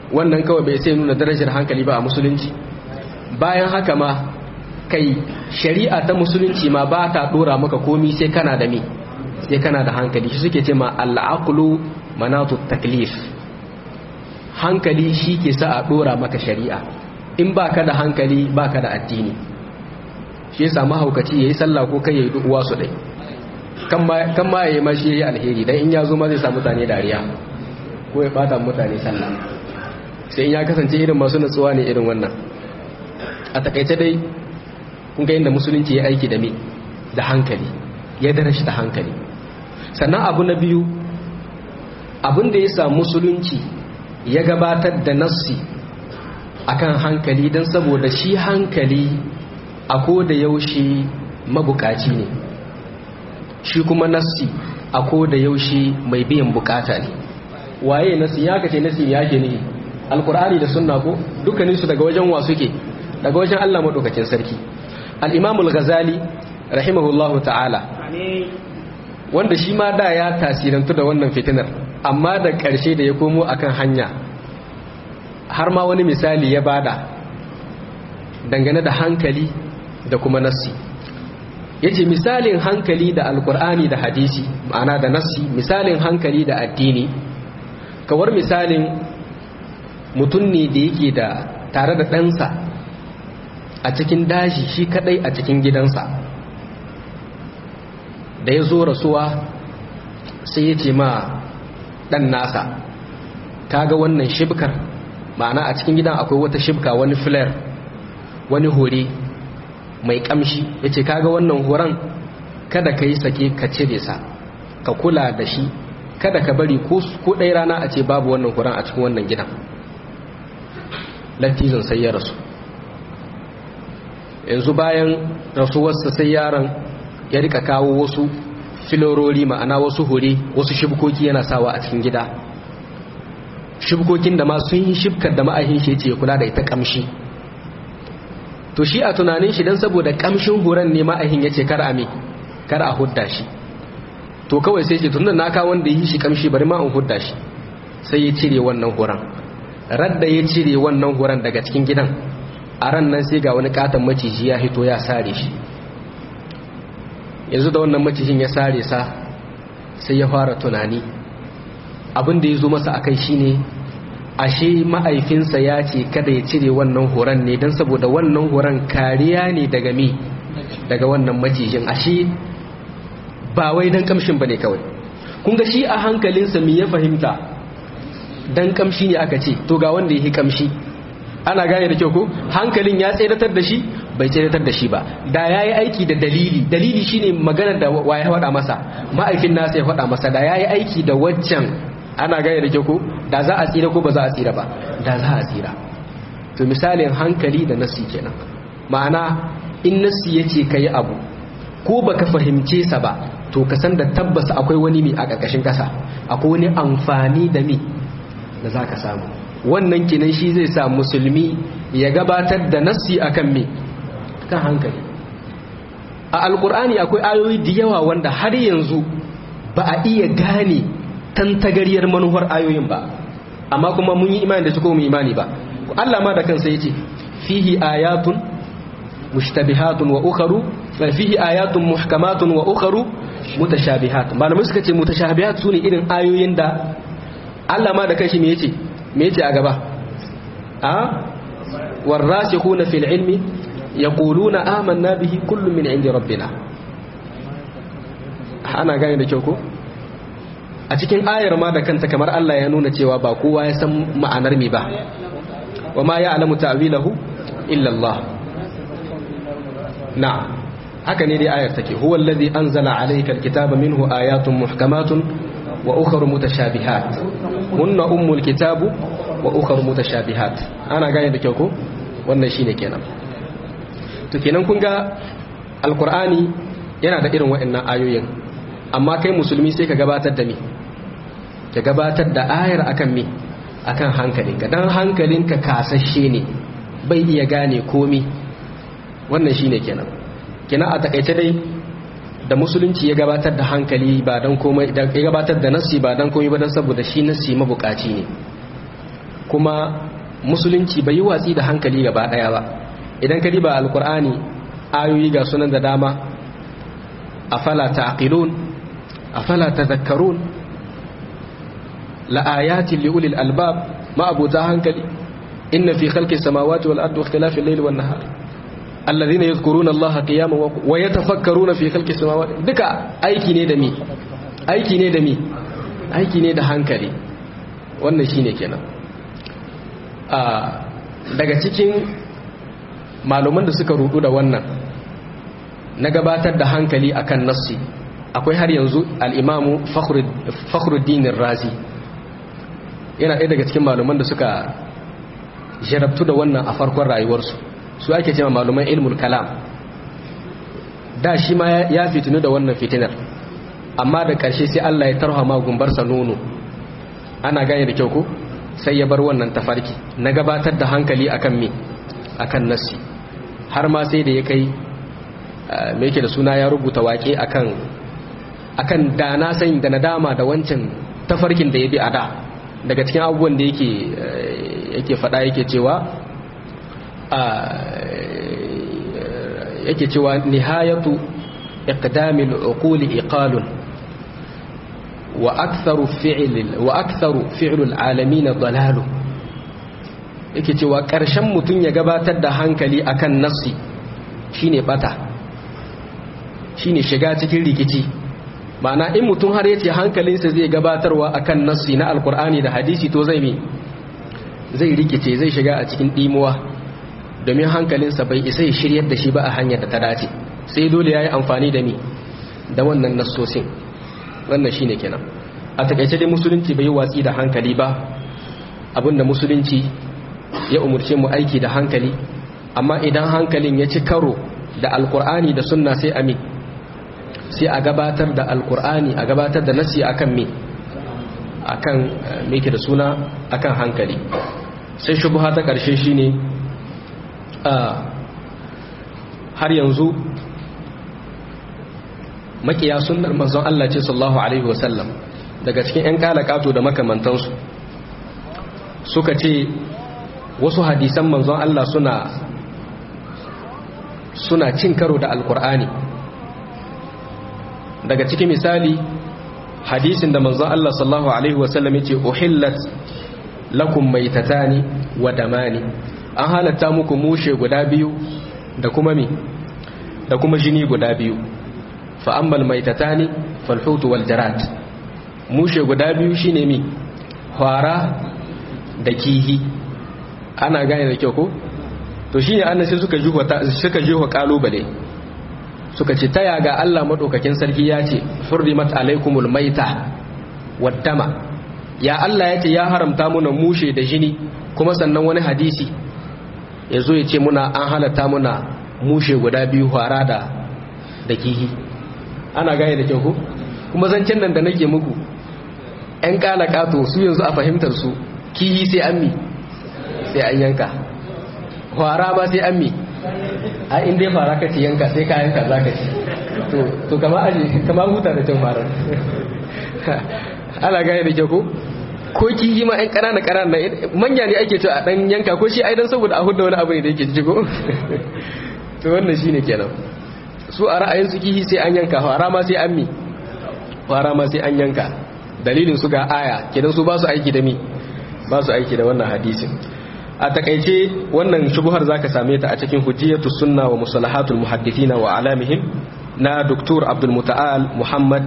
wannan kawai bai sai nuna darajar hankali ba a musulunci bayan haka ma kai shari'a ta musulunci ma ba ta dora maka komi sai kana da me sai kana da hankali shi suke ce ma al'aqlu manatu taklif hankali shi ke sa a dora maka shari'a in baka da hankali baka da addini shi yasa mahaukaci yayi sallah ko kai yayi uwa su dai kan ma yayi ma shi yayi alheri dan in ya zo ma zai sa mutane dariya ko ya bata mutane sallah sai in ya kasance irin masu nutsuwa ne irin wannan a takaice dai kun ga inda musulunci ya aiki da me da hankali ya darashi da hankali sannan abu na biyu abin da ya sa musulunci ya gabatar da nassi akan hankali don saboda shi hankali a da yaushe mabukaci ne shi kuma nassi a da yaushe mai biyan bukata ne waye nassi ya kace nassi ya ke ne alkur'ani da sunna ko dukkaninsu daga wajen wa suke daga wajen Allah madaukakin sarki al-imamul ghazali rahimahullahu ta'ala wanda shi ma da ya tasirantu da wannan fitinar amma da ƙarshe da ya komo akan hanya har ma wani misali ya bada dangane da hankali da kuma nassi ya ce misalin hankali da alkur'ani da hadisi ma'ana da nassi misalin hankali da addini kawar misalin mutum ne da yake da tare da ɗansa a cikin daji shi kadai a cikin gidansa da ya zo rasuwa sai ya ce ma ɗan nasa kaga wannan shibkar ma'ana a cikin gidan akwai wata shibka wani flare wani hore mai kamshi ya ce kaga wannan horon kada ka yi sake ka cire sa ka kula da shi kada ka bari ko ɗaya rana a ce babu wannan horon a cikin wannan gidan lattizin sai ya rasu yanzu bayan rasuwarsa sai yaron ya rika kawo wasu filorori ma'ana wasu hure wasu shibkoki yana sawa a cikin gida shibkokin da ma sun yi shibkar da ma'ahin shi ce kula da ita kamshi to shi a tunanin shi don saboda kamshin huran ne ma'ahin ya ce kar a me kar a hudda shi to kawai sai ce tunda na kawo wanda yi shi kamshi bari ma in hudda shi sai ya cire wannan huran radda ya cire wannan huran daga cikin gidan a ran nan sai ga wani katon maciji ya hito ya sare shi yanzu da wannan macijin ya sare sa sai ya fara tunani abin da ya zo masa akai shine ashe ma'aifinsa ya ce kada ya cire wannan horon ne don saboda wannan horon kariya ne daga mi daga wannan macijin ashe ba wai don kamshin ba ne kawai kun ga shi a hankalinsa mi ya fahimta don kamshi ne aka ce to ga wanda ya yi kamshi ana gane da kyau ko hankalin ya tseratar da shi bai tseratar da shi ba da ya yi aiki da dalili dalili shine maganar da wa ya faɗa masa ma'aifin nasa ya faɗa masa da ya yi aiki da waccan ana gane da kyau ko da za a tsira ko ba za a tsira ba da za a tsira to misalin hankali da nasi kenan ma'ana in nasi ya ce ka yi abu ko baka fahimce sa ba to ka san da tabbas akwai wani mi a ƙarƙashin ƙasa akwai wani amfani da mi da za ka samu wannan kenan shi zai sa musulmi ya gabatar da nassi akan me kan hankali a alkur'ani akwai ayoyi da yawa wanda har yanzu ba a iya gane tantagariyar manuwar ayoyin ba amma kuma mun yi imani da su ko mu imani ba Allah ma da kansa yace fihi ayatun mushtabihatun wa ukharu fihi ayatun muhkamatun wa ukharu mutashabihat malamai suka ce mutashabihat sune irin ayoyin da Allah ma da kanshi me yace me yace a gaba a warasikhuna fil ilmi yaquluna amanna bihi kullun min indi rabbina ana gane da kyau ko a cikin ayar ma da kanta kamar Allah ya nuna cewa ba kowa ya san ma'anar me ba wa ma ya'lamu ta'wilahu illa Allah na'am haka ne dai ayar take huwa allazi anzala alayka alkitaba minhu ayatun muhkamatun wa ukhra mutashabihat hunna ummul kitabu wa ukhra mutashabihat ana gane da kyau ko wannan shine kenan to kenan kun ga alqur'ani yana da irin waɗannan ayoyin amma kai musulmi sai ka gabatar da me ka gabatar da ayar akan me akan hankalinka dan hankalinka kasashe ne bai iya gane komi wannan shine kenan kenan a takaice dai da musulunci ya gabatar da hankali ba dan komai ya gabatar da nassi ba dan komai ba dan saboda shi nassi mabukaci ne kuma musulunci bai yi watsi da hankali gaba daya ba idan ka diba alkur'ani ayoyi ga sunan da dama afala ta'qilun afala tadhakkarun la ayatin li ulil albab ma abuta hankali inna fi khalqi samawati wal ardi wa ikhtilafi al-layli wan nahar alladhina yadhkuruna allaha qiyaman wa yatafakkaruna fi khalqi samawati duka aiki ne da mi aiki ne da mi aiki ne da hankali wannan shine kenan daga cikin maluman da suka rudu da wannan na gabatar da hankali akan nassi akwai har yanzu al'imamu fakhruddin razi yana ɗaya daga cikin maluman da suka jarabtu da wannan a farkon rayuwarsu su ake cewa maluman ilmul kalam da shi ma ya fitinu da wannan fitinar amma da ƙarshe sai Allah ya tarha ma gumbarsa nono ana gane da kyau ko sai ya bar wannan tafarki na gabatar da hankali akan me akan nassi har ma sai da ya kai me yake da suna ya rubuta waƙe akan akan da na sani da nadama da wancan tafarkin da ya bi a da daga cikin abubuwan da yake yake faɗa yake cewa yake cewa nihayatu iqdamil uquli iqalun wa aktharu fi'l wa aktharu fi'lul alamin dalalu yake cewa ƙarshen mutum ya gabatar da hankali akan nassi shine bata shine shiga cikin rikici ma'ana in mutum har yace hankalinsa zai gabatarwa akan nassi na alkur'ani da hadisi to zai mi zai rikice zai shiga a cikin dimuwa domin hankalinsa bai isa ya shiryar da shi ba a hanyar da ta dace sai dole yayi amfani da mi da wannan nassosin wannan shine kenan a takaice dai musulunci bai yi watsi da hankali ba abinda musulunci ya umurce mu aiki da hankali amma idan hankalin ya ci karo da alkur'ani da sunna sai amin sai a gabatar da alkur'ani a gabatar da nasi akan me akan me ke da suna akan hankali sai shubha ta karshe shine har yanzu makiya sunnar manzon Allah ce sallallahu alaihi wasallam daga cikin ƴan kalakato da makamantansu suka ce wasu hadisan manzon Allah suna suna cin karo da alkur'ani daga cikin misali hadisin da manzon Allah sallallahu alaihi wasallam yace uhillat lakum maitatani wa damani an halatta muku mushe guda biyu da kuma mi da kuma jini guda biyu fa ammal maitatani fal hut wal jarat mushe guda biyu shine mi fara da kihi ana gane da kyau ko to shine annabi suka juwa suka juwa kalubale suka ce ta yaga Allah maɗaukakin sarki ya ce hurrimat alaikumul maita waddama ya Allah ya ce ya haramta muna mushe da jini kuma sannan wani hadisi ya zo ya ce muna an halatta muna mushe guda biyu fara da da kihi ana gane da kyau ku kuma zancen nan da nake muku ‘yan ƙala ƙato su yanzu a fahimtar su kihi sai an mi sai an yanka fara ba sai an mi a inda ya fara ka ci yanka sai ka yanka za ka ci to kama aji kama huta da can fara ana gane da kyau ko ko kihi ma yan ƙanana ƙanana manya ne ake cewa a ɗan yanka ko shi aidan saboda a hudu wani abu ne da yake jigo to wannan shi ne kenan su a ra'ayin su kihi sai an yanka fara ma sai an mi fara ma sai an yanka dalilin su ga aya kenan su ba su aiki da mi ba su aiki da wannan hadisin a takaice wannan shubuhar zaka same ta a cikin hujjiyatu sunna wa musalahatul muhaddithina wa alamihim na doktor abdul muta'al muhammad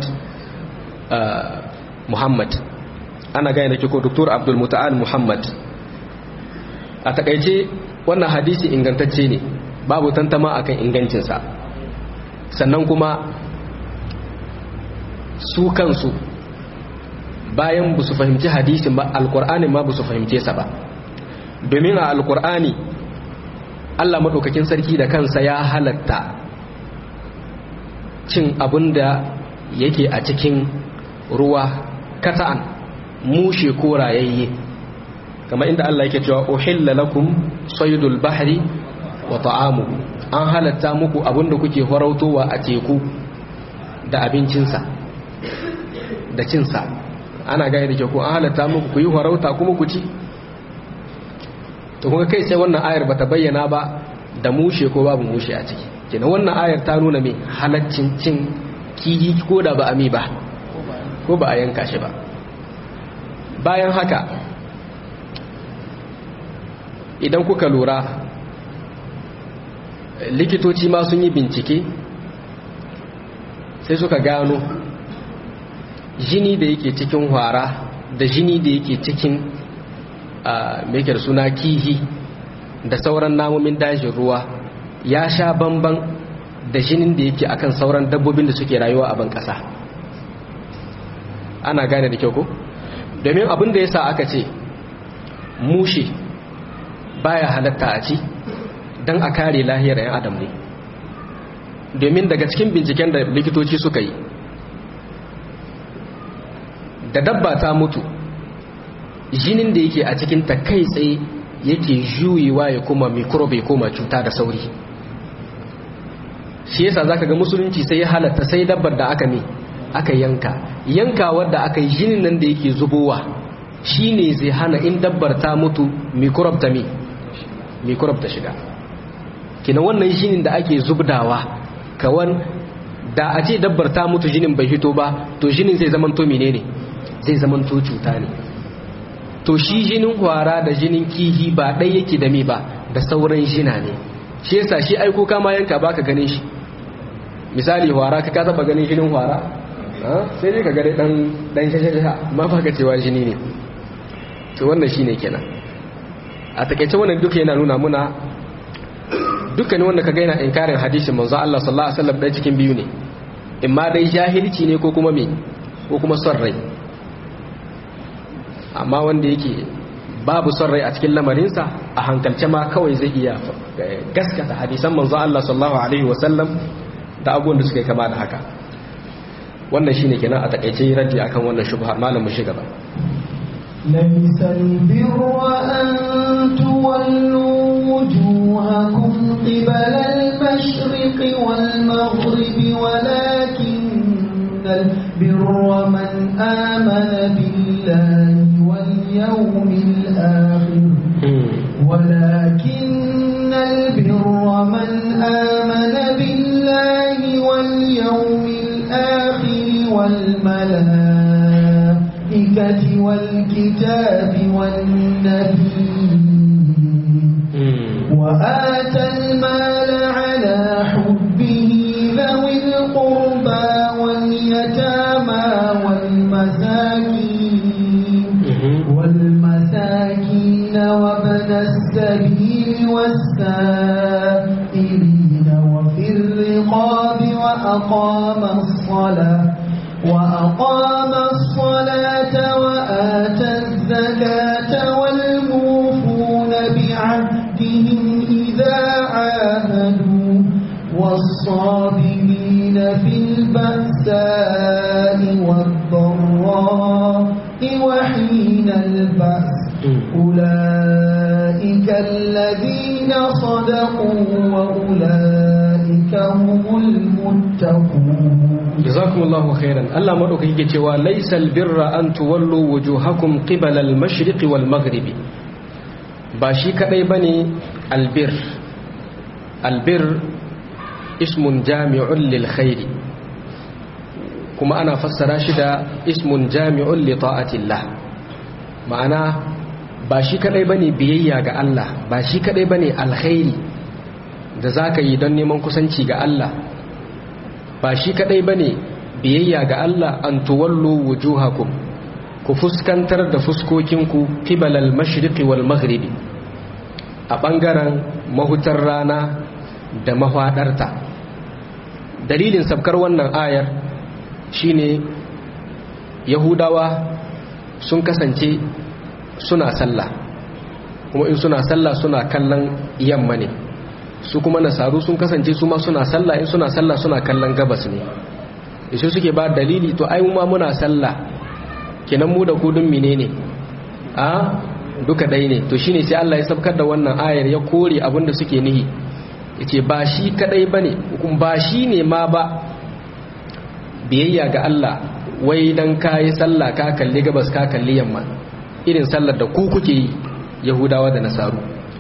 muhammad ana gane da kiko doktor abdul muta'al muhammad a takaice wannan hadisi ingantacce ne babu tantama akan ingancinsa sannan kuma su kansu bayan ba su fahimci hadisin ba alkur'ani ma ba su fahimce sa ba domin a alkur'ani allah maɗaukakin sarki da kansa ya halatta cin abin da yake a cikin ruwa kata'an mushe ko rayayye kamar inda allah yake cewa uhilla lakum saydul bahri wa ta'amu an halatta muku abin da kuke farautowa a teku da abincinsa da cinsa ana gaya da ke ku an halatta muku ku yi farauta kuma ku ci to kuma kai sai wannan ayar bata bayyana ba da mushe ko babu mushe a ciki kenan wannan ayar ta nuna mai halaccin cin kihi ko da ba a mi ba ko ba a yanka shi ba bayan haka idan kuka lura likitoci ma sun yi bincike sai suka gano jini da yake cikin hwara da jini da yake cikin mekar suna kihi da sauran namomin dajin ruwa ya sha bamban da jinin da yake akan sauran dabbobin da suke rayuwa a ban ƙasa ana gane da kyau ko domin abin da ya sa aka ce mushe baya halatta a ci don a kare lahiyar 'yan adam ne domin daga cikin binciken da likitoci suka yi da dabba ta mutu jinin da yake a cikin ta kai tsaye yake juyewa ya kuma mikrobe ya koma cuta da sauri shi yasa zaka ga musulunci sai ya halatta sai dabbar da aka mi aka yanka yankawar da aka yi jinin nan da yake zubowa shine zai hana in dabbar ta mutu mikrobe ta mi mikrobe ta shiga kina wannan jinin da ake zubdawa kawan da a ce dabbar ta mutu jinin bai hito ba to jinin zai zamanto menene zai zamanto cuta ne to shi jinin hwara da jinin kihi ba ɗai yake da mi ba da sauran jina ne shi yasa shi aiko kama yanka baka ganin shi misali hwara ka ka taba ganin jinin hwara sai dai ka gare dan dan shashasha ma baka cewa jini ne to wannan shine kenan a takeice wannan duka yana nuna muna dukkanin wanda kaga yana inkarin hadisin manzo Allah sallallahu alaihi wasallam dai cikin biyu ne imma dai jahilci ne ko kuma me ko kuma son rai amma wanda yake babu son rai a cikin lamarinsa a hankalce ma kawai zai iya gaskata hadisan manzo Allah sallallahu alaihi wasallam da abubuwan da suka yi kama da haka wannan shine kenan a takaice raddi akan wannan shubha malam mu shi gaba ليس البر أن تولوا وجوهكم قبل المشرق والمغرب ولكن البر من آمن بالله واليوم الآخر ولكن البر من آمن بالله واليوم الآخر والملائكة والكتاب والنبي وآتى المال على حبه ذوي القربى واليتامى والمساكين والمساكين وابن السبيل والسائلين وفي الرقاب وأقام الصلاة وأقام الصلاة وآتى الزكاة والموفون بعهدهم إذا عاهدوا والصابرين في البأساء والضراء وحين البأس أولئك الذين صدقوا وأولئك هم المتقون jazakumullahu khairan Allah madaukaki yake cewa laysal birra an tuwallu wujuhakum qibala al-mashriq wal maghrib ba shi kadai bane albir albir ismun jami'un lil khairi kuma ana fassara shi da ismun jami'un li ta'atillah ma'ana ba shi kadai bane biyayya ga Allah ba shi kadai bane alkhairi da zaka yi don neman kusanci ga Allah ba shi kadai bane biyayya ga Allah an tuwallu wujuhakum ku fuskantar da fuskokinku qibalal mashriqi wal maghribi a bangaren mahutar rana da mahwadarta dalilin sabkar wannan ayar shine yahudawa sun kasance suna sallah kuma in suna sallah suna kallon yamma ne su kuma nasaru sun kasance su ma suna sallah in suna sallah suna kallon gabas ne ishe suke ba dalili to ai ma muna sallah kenan mu da kudin menene a duka dai ne to shine sai Allah ya sabkar da wannan ayar ya kore abinda suke nihi yace ba shi kadai bane kuma ba shi ne ma ba biyayya ga Allah wai dan kai sallah ka kalli gabas ka kalli yamma irin sallar da ku kuke yi yahudawa da nasaru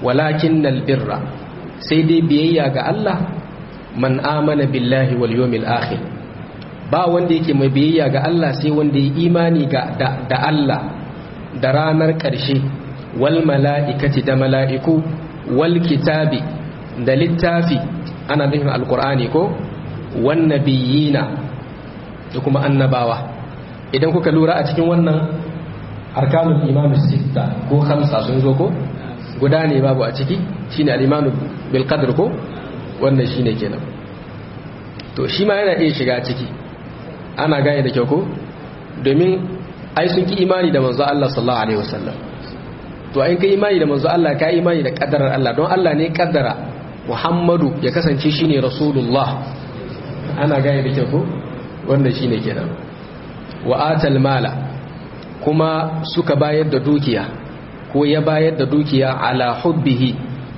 walakinnal birra sai dai biyayya ga Allah man amana billahi wal yawmil akhir ba wanda yake mai biyayya ga Allah sai wanda ya imani ga da, Allah da ranar ƙarshe wal mala'ikati da mala'iku wal kitabi da littafi ana nufin alkur'ani ko wan nabiyina da kuma annabawa idan kuka lura a cikin wannan arkanul imam sitta ko khamsa sun zo ko guda ne babu a ciki shine al-imanu bil qadr ko wannan shine kenan to shi ma yana iya shiga ciki ana gane da kyau ko domin ai sun ki imani da manzo Allah sallallahu alaihi wasallam to ai kai imani da manzo Allah ka imani da kaddarar Allah don Allah ne kaddara Muhammadu ya kasance shine rasulullah ana gane da kyau ko wannan shine kenan wa atal mala kuma suka bayar da dukiya ko ya bayar da dukiya ala hubbihi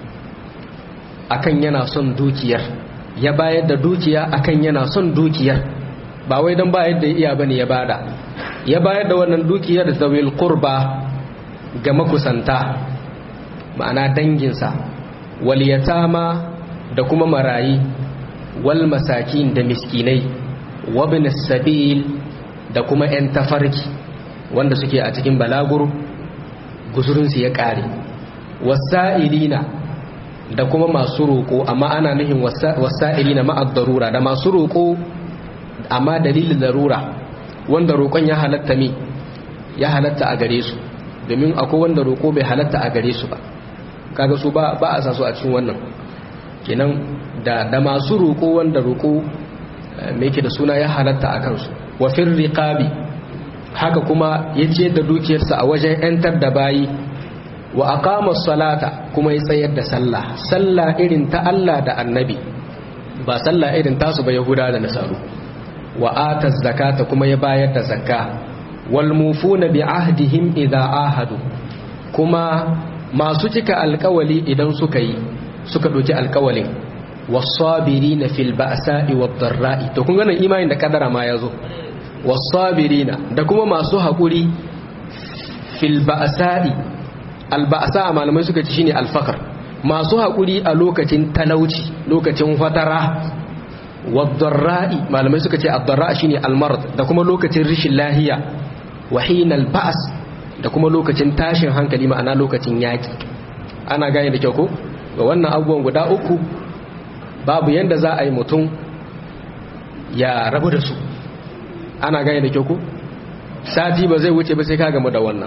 akan yana son dukiyar ya bayar da dukiya akan yana son dukiyar ba wai don bayar da iya bane ya bada ya bayar da wannan dukiyar zawil qurba ga makusanta ma'ana danginsa wal yatama da kuma marayi wal masakin da miskinai wabin sabil da kuma 'yan tafarki wanda suke a cikin balaguro guzurinsu ya ƙare wasa'ilina da kuma masu roƙo amma ana nuhin wasa'ilina ma'ad darura da masu roƙo amma dalilin darura wanda roƙon ya halatta mi ya halatta a gare su domin akwai wanda roƙo bai halatta a gare su ba kaga su ba a sa su a cikin wannan kenan da da masu roƙo wanda roƙo mai ke da suna ya halatta a kansu wa riqabi haka kuma ya ce da dukiyarsa a wajen 'yantar da bayi wa aqama salata kuma ya tsayar da sallah sallah irin ta Allah da annabi ba sallah irin tasu ba yahuda da nasaru wa ata zakata kuma ya bayar da zakka wal mufuna bi ahdihim idza ahadu kuma masu cika alkawali idan suka yi suka ɗauki alkawalin wasabirina fil ba'sa'i wad dharra'i to kun ganin imanin da kadara ma yazo wasabirina da kuma masu hakuri fil ba'sa'i al ba'sa malamai suka ci shine al faqr masu hakuri a lokacin talauci lokacin fatara wad dharra'i malamai suka ce ad dharra shine al marad da kuma lokacin rishin lahiya wa hinal ba's da kuma lokacin tashin hankali ma'ana lokacin yaki ana gane da kyau ko ga wannan abubuwan guda uku babu yadda za a yi mutum ya rabu da su ana gane da kyau ku sati ba zai wuce ba sai ka gamu da wannan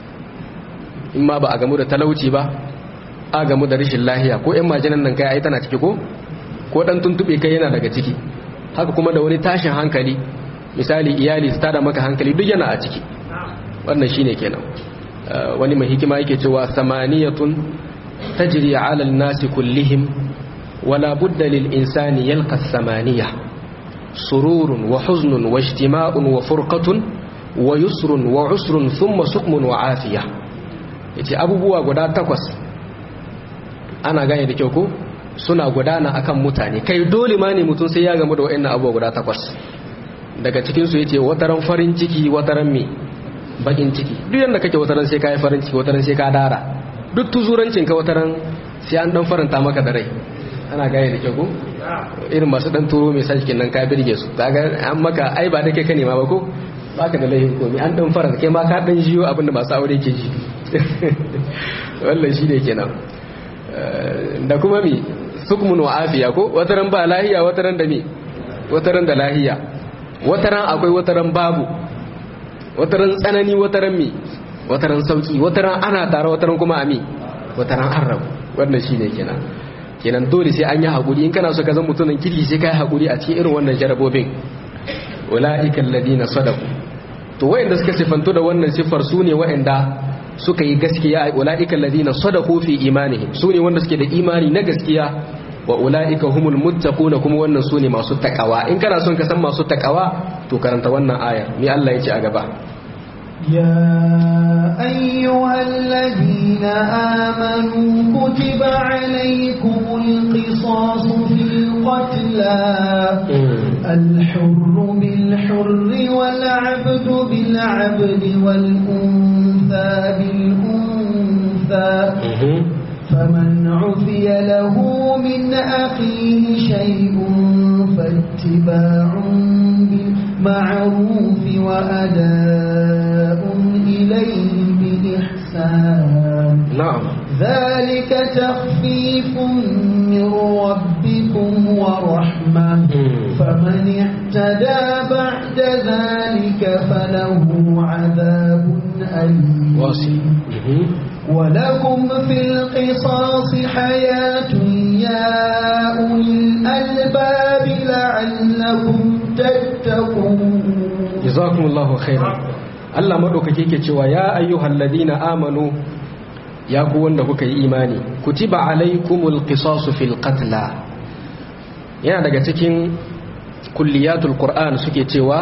in ma ba a gamu da talauci ba a gamu da rashin lahiya ko yan majinan nan kai ai tana ciki ko ko dan tuntube kai yana daga ciki haka kuma da wani tashin hankali misali iyali su tada maka hankali duk yana a ciki wannan shine kenan wani mai hikima yake cewa samaniyatun tajri ala an-nasi kullihim ولا بد للإنسان يلقى الثمانية سرور وحزن واجتماع وفرقة ويسر وعسر ثم سقم وعافية yace abubuwa guda takwas ana gane da kyau ko suna gudana akan mutane kai dole ma ne mutum sai ya gamu da wa'annan abubuwa guda takwas daga cikin su yace wataran farin ciki wataran me bakin ciki duk yanda kake wataran sai kai farin ciki wataran sai ka dara duk tuzurancin ka wataran sai an dan faranta maka da rai ana gaya da kyau irin masu dan turo mai sajikin nan ka birge su kaga an maka ai ba da kai ka nema ba ko baka da laifin komai an dan fara kai ma ka dan jiyo abinda masu aure ke ji wannan shi ne kenan da kuma mi sukmun wa afiya ko wataran ba lahiya wataran da mi wataran da lahiya wataran akwai wataran babu wataran tsanani wataran mi wataran sauki wataran ana tare wataran kuma ami wataran an rabu wannan shi ne kenan kenan dole sai an yi haƙuri in kana so ka zama mutumin kirki sai ka yi haƙuri a cikin irin wannan jarabobin ula'ika alladina sadaku to wayanda suka sifanto da wannan siffar su ne wayanda suka yi gaskiya ula'ika alladina sadaku fi imanihim su ne wanda suke da imani na gaskiya wa ula'ika humul muttaquna kuma wannan su ne masu takawa in kana son ka san masu takawa to karanta wannan aya me Allah ya ce a gaba يا أيها الذين آمنوا كتب عليكم القصاص في القتلى الحر بالحر والعبد بالعبد والأنثى بالأنثى فمن عفي له من أخيه شيء فاتباع بالمعروف وأداء إليه بإحسان na'am ذلك تخفيف من ربكم ورحمة فمن اعتدى بعد ذلك فله عذاب أليم wasi ولكم في القصاص حياة يا أولي الألباب لعلكم تتقون jazakumullahu khairan Allah madaukake yake cewa ya ayyuhal ladina amanu ya ku wanda kuka yi imani kutiba alaikumul qisasu fil qatla yana daga cikin kulliyatul qur'an suke cewa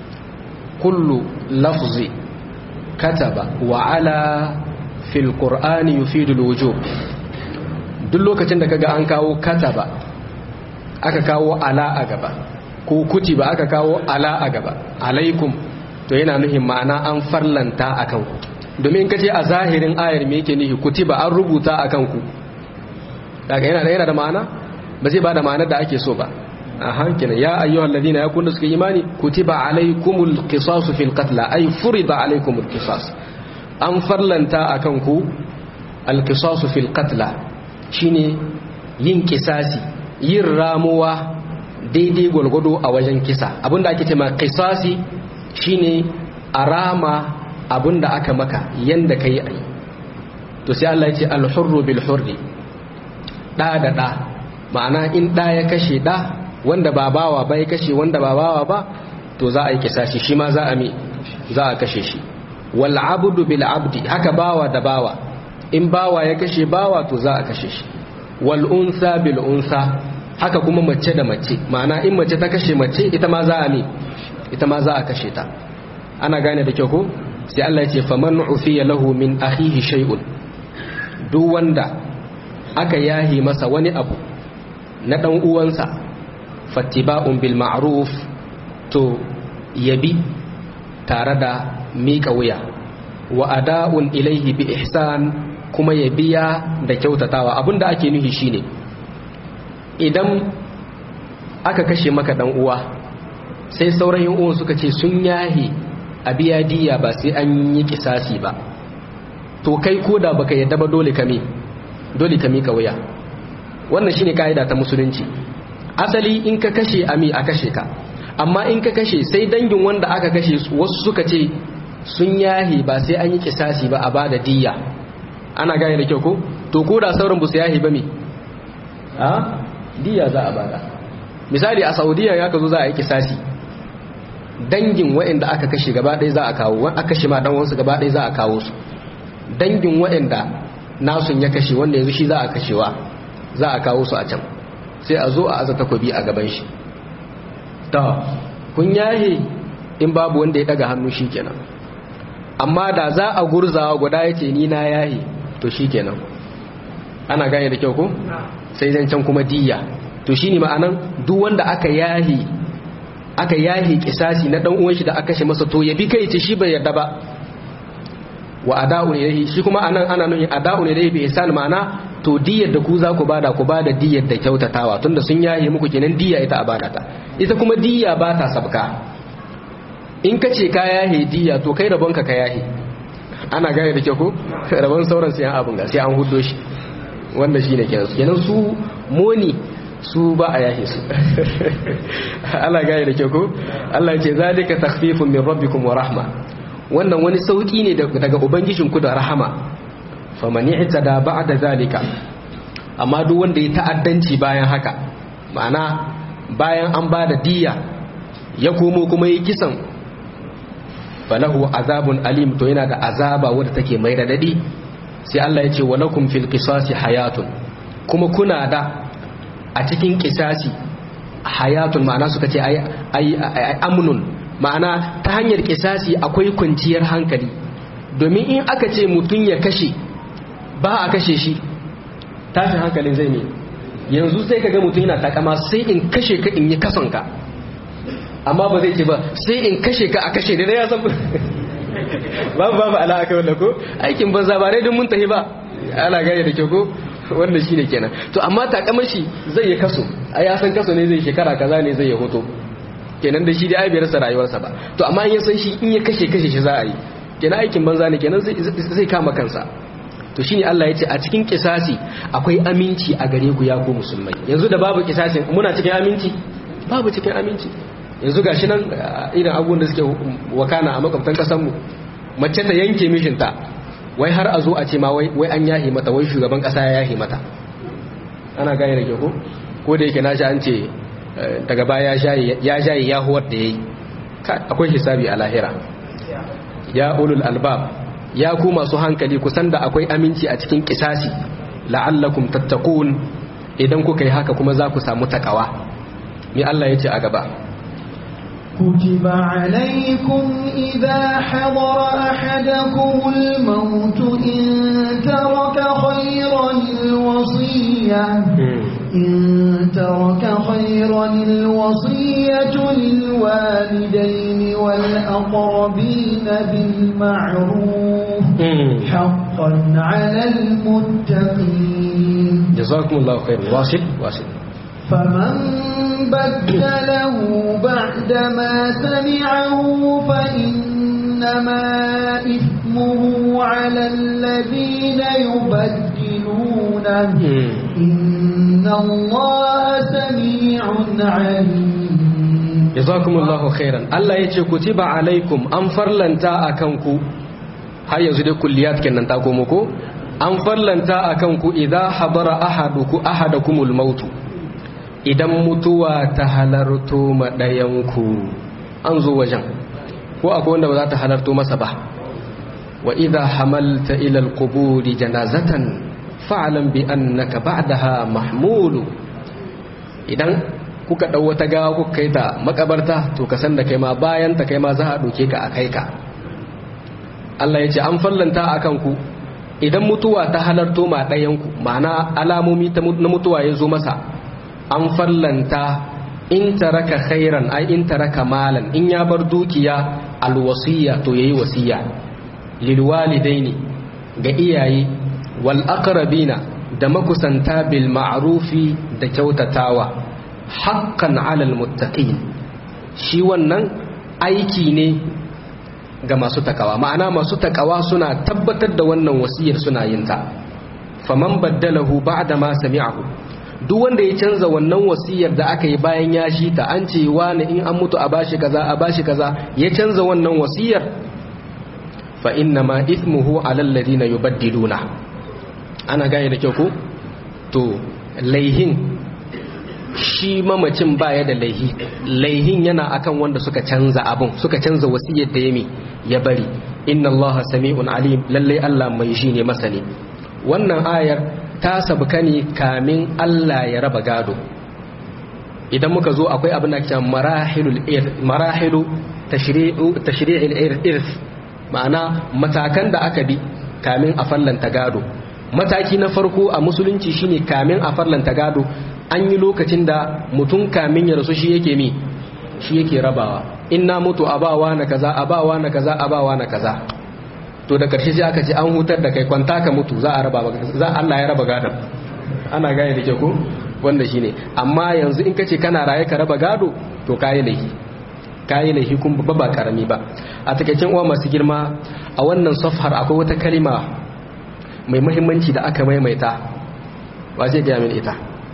kullu lafzi kataba wa ala fil qur'ani yufidu alwujub duk lokacin da kaga an kawo kataba aka kawo ala a gaba ko kutiba aka kawo ala a gaba alaikum to yana nuhin ma'ana an farlanta a kanku domin ka ce a zahirin ayar me yake nuhi kutiba an rubuta a kanku daga yana da yana da ma'ana ba zai ba da ma'anar da ake so ba a hankina ya ayyuhal ladina ya kunna suka imani kutiba alaikumul qisasu fil qatl ay furida alaikumul qisas an farlanta a kanku al qisasu fil qatl shine yin kisasi yin ramuwa daidai gwalgwado a wajen kisa abinda ake cema kisasi shine arama abinda aka maka yanda ka yi ai to sai Allah ya ce alhurru bil hurri da da da ma'ana in da ya kashe da wanda ba bawa ba ya kashe wanda ba bawa ba to za a yi kisasi shi ma za a mi za a kashe shi wal abdu bil abdi haka bawa da bawa in bawa ya kashe bawa to za a kashe shi wal unsa bil unsa haka kuma mace da mace ma'ana in mace ta kashe mace ita ma za a mi ita ma za a kashe ta ana gane da kyau ko sai Allah ya ce faman ufiya lahu min akhihi shay'un duk wanda aka yahi masa wani abu na dan uwansa fattiba'un bil ma'ruf to yabi tare da miƙa wuya wa ada'un ilaihi bi ihsan kuma ya biya da kyautatawa abinda ake nuhi shine idan aka kashe maka dan uwa sai sauran yan uwan suka ce sun yahi a biya diya ba sai an yi kisasi ba to kai koda baka yadda ba dole kame dole ka mika wuya wannan shine kaida ta musulunci asali in ka kashe ami a kashe ka amma in ka kashe sai dangin wanda aka kashe wasu suka ce sun yahi ba sai an yi kisasi ba a bada diya ana gane da kyau ko to ko da sauran busu yahi ba me a diya za a bada misali a saudiya ya ka zo za a yi kisasi dangin waɗanda aka kashe gaba ɗaya za a kawo wani aka kashe ma dan wasu gaba ɗaya za a kawo su dangin waɗanda nasun ya kashe wanda yanzu shi za a kashewa za a kawo su a can sai a zo a aza takobi a gaban shi ta kun yahe in babu wanda ya daga hannu shi kenan amma da za a gurzawa guda ya ce ni na yahe to shi kenan ana gane da kyau ko sai zan can kuma diya to shi ne ma'anan duk wanda aka yahe aka yahe kisasi na dan uwan shi da aka kashe masa to ya bi kai ce shi bai yarda ba wa ada'u ilayhi shi kuma anan ana nuni ada'u ilayhi bi ihsan ma'ana to diyar da ku za ku bada ku bada diyar da kyautatawa tunda sun yaye muku kenan diya ita a bada ta ita kuma diya ba ta sabka in ka ce ka yahe diya to kai rabon ka ka yahe ana gane da kyau ko rabon sauran sai an abun ga sai an huddo shi wanda shine kenan kenan su moni su ba a yahe su Allah gane da kyau ko Allah ya ce zalika takhfifun min rabbikum wa rahma wannan wani sauki ne daga ubangijinku da rahama famani da ba'da zalika amma duk wanda ya ta'addanci bayan haka ma'ana bayan an bada diya ya komo kuma yi kisan falahu azabun alim to yana da azaba wadda take mai radadi sai Allah ya ce walakum fil qisasi hayatun kuma kuna da a cikin kisasi hayatun ma'ana suka ce ai ai amnun ma'ana ta hanyar kisasi akwai kwanciyar hankali domin in aka ce mutum ya kashe ba a kashe shi tashin hankalin zai ne yanzu sai ka ga mutum yana takama sai in kashe ka in yi kasonka amma ba zai ce ba sai in kashe ka a kashe da ya san babu babu ala aka wanda ko aikin banza ba dai don mun tafi ba ana gane da kyau ko wannan shine kenan to amma takamar shi zai yi kaso a ya san kaso ne zai shekara kaza ne zai yi hoto kenan da shi dai ai bai rasa rayuwarsa ba to amma in ya san shi in ya kashe kashe shi za a yi kenan aikin banza ne kenan zai kama kansa to shine Allah ya ce a cikin kisasi akwai aminci a gare ku ya ku musulmai yanzu da babu kisasin muna cikin aminci babu cikin aminci yanzu gashi nan irin abubuwan da suke wakana a makwabtan kasar mu mace ta yanke mishinta wai har a zo a ce ma wai an yahi mata wai shugaban kasa ya yahi mata ana gane da ke ko ko da yake nashi an ce daga baya ya shayi ya huwar da ya yi akwai hisabi a lahira ya ulul albab ya ku masu hankali kusan da akwai aminci a cikin kisasi la'allakum tattaqun idan kuka yi haka kuma za ku samu takawa ni Allah ya ce a gaba كتب عليكم إذا حضر أحدكم الموت إن ترك خيرا الوصية إن ترك خيرا الوصية للوالدين والأقربين بالمعروف حقا على المتقين جزاكم الله خير واصل واصل فمن بدله بعدما سمعه فإنما إثمه على الذين يبدلونه إن الله سميع عليم جزاكم الله خيرا الله يجي كتب عليكم أنفر لنتا أكنكو har yanzu dai kulliyat kenan ta komo ko an farlanta akan ku idza hadara ahaduku ahadakumul mautu idan mutuwa ta halarto maɗayanku an zo wajen ko akwai wanda ba za ta halarto masa ba wa idha hamalta ila alquburi janazatan fa'lam bi annaka ba'daha mahmulu idan kuka dau wata gawa kuka kai ta makabarta to ka san da kai ma bayan ta kai ma za a doke ka a kai ka Allah ya ce an fallanta akan ku idan mutuwa ta halarto ma ɗayanku ma'ana alamomi na mutuwa ya zo masa an fallanta in taraka khairan ai in taraka malan in ya bar dukiya alwasiya to yayi wasiya lil walidaini ga iyaye wal aqrabina da makusanta bil ma'rufi da kyautatawa haqqan alal muttaqin shi wannan aiki ne ga masu takawa ma'ana masu takawa suna tabbatar da wannan wasiyar suna yin ta faman baddalahu ba'da ma sami'ahu duk wanda ya canza wannan wasiyar da aka yi bayan ya shi ta an ce wani in an mutu a bashi kaza a bashi kaza ya canza wannan wasiyar fa inna ma ithmuhu ala alladhina yubaddiluna ana gane da kyau ko to laihin shi mamacin baya da laihi laihin yana akan wanda suka canza abun suka canza wasiyar da yami ya bari inna allaha sami'un alim lalle Allah mai shi ne masani wannan ayar ta sabuka ne kamin Allah ya raba gado idan muka zo akwai abin da ke marahilul marahilu tashri'u tashri'il irth ma'ana matakan da aka bi kamin a fallanta gado mataki na farko a musulunci shine kamin a fallanta gado an yi lokacin da mutum kamin ya rasu shi yake mi shi yake rabawa in na mutu abawa na kaza abawa na kaza abawa na kaza to da karshe sai aka ce an hutar da kai kwanta ka mutu za a raba za Allah ya raba gadon ana gane da ke ko wanda shine amma yanzu in kace kana raye ka raba gado to kayi laifi kayi laifi kun ba ba karami ba a takaicin uwa masu girma a wannan safhar akwai wata kalima mai muhimmanci da aka maimaita wa zai gaya min ita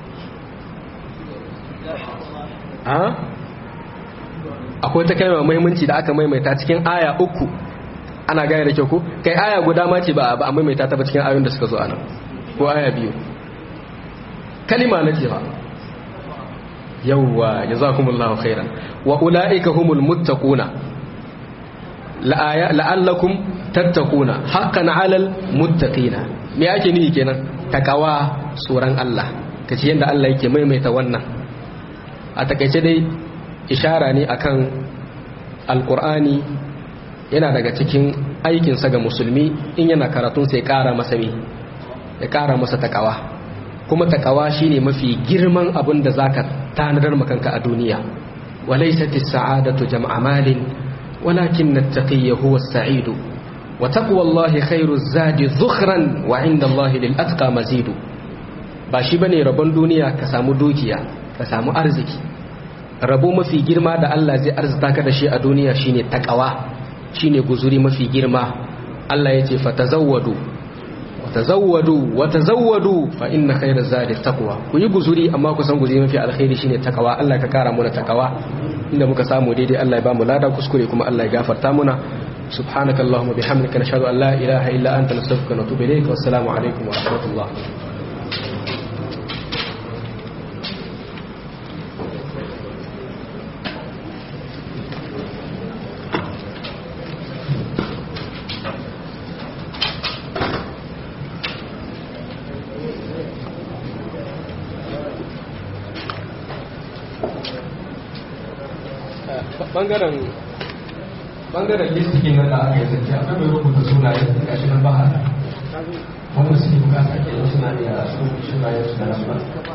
akwai ta kalma muhimmanci da aka maimaita cikin aya uku ana gane da kyau ko kai aya guda ma ce ba a maimaita ta ba cikin ayoyin da suka zo anan ko aya biyu kalima na ce ba yawwa jazakumullahu khairan wa ulaika humul muttaquna la'allakum tattaquna haqqan 'alal muttaqina me ake nihi kenan takawa tsoron Allah kace yanda Allah yake maimaita wannan a takaice dai ishara ne akan alqur'ani yana daga cikin aikinsa ga musulmi in yana karatun sai kara masa mi ya kara masa takawa kuma takawa shine mafi girman abin da zaka tanadar makanka a duniya walaysat as-sa'adatu jam'a malin walakin at-taqiyyu huwa as-sa'idu wa taqwallahi khairu zadi dhukhran wa 'inda Allahi lil atqa mazidu ba shi bane rabon duniya ka samu dukiya ka samu arziki rabo mafi girma da Allah zai arzita ka da shi a duniya shine takawa shine guzuri mafi girma Allah ya ce fatazawwadu watazawwadu watazawwadu fa inna khayra zadi taqwa ku yi guzuri amma ku san guzuri mafi alkhairi shine takawa Allah ka kara muna takawa inda muka samu daidai Allah ya ba mu lada kuskure kuma Allah ya gafarta muna سبحانك اللهم وبحمدك نشهد أن لا إله إلا أنت نستغفرك ونتوب إليك والسلام عليكم ورحمة الله bangaren bangaren listikin nan da aka yi zance akwai mai rubuta sunaye ga shi nan ba wanda suke bukata ke suna iya su sunayen su da lamba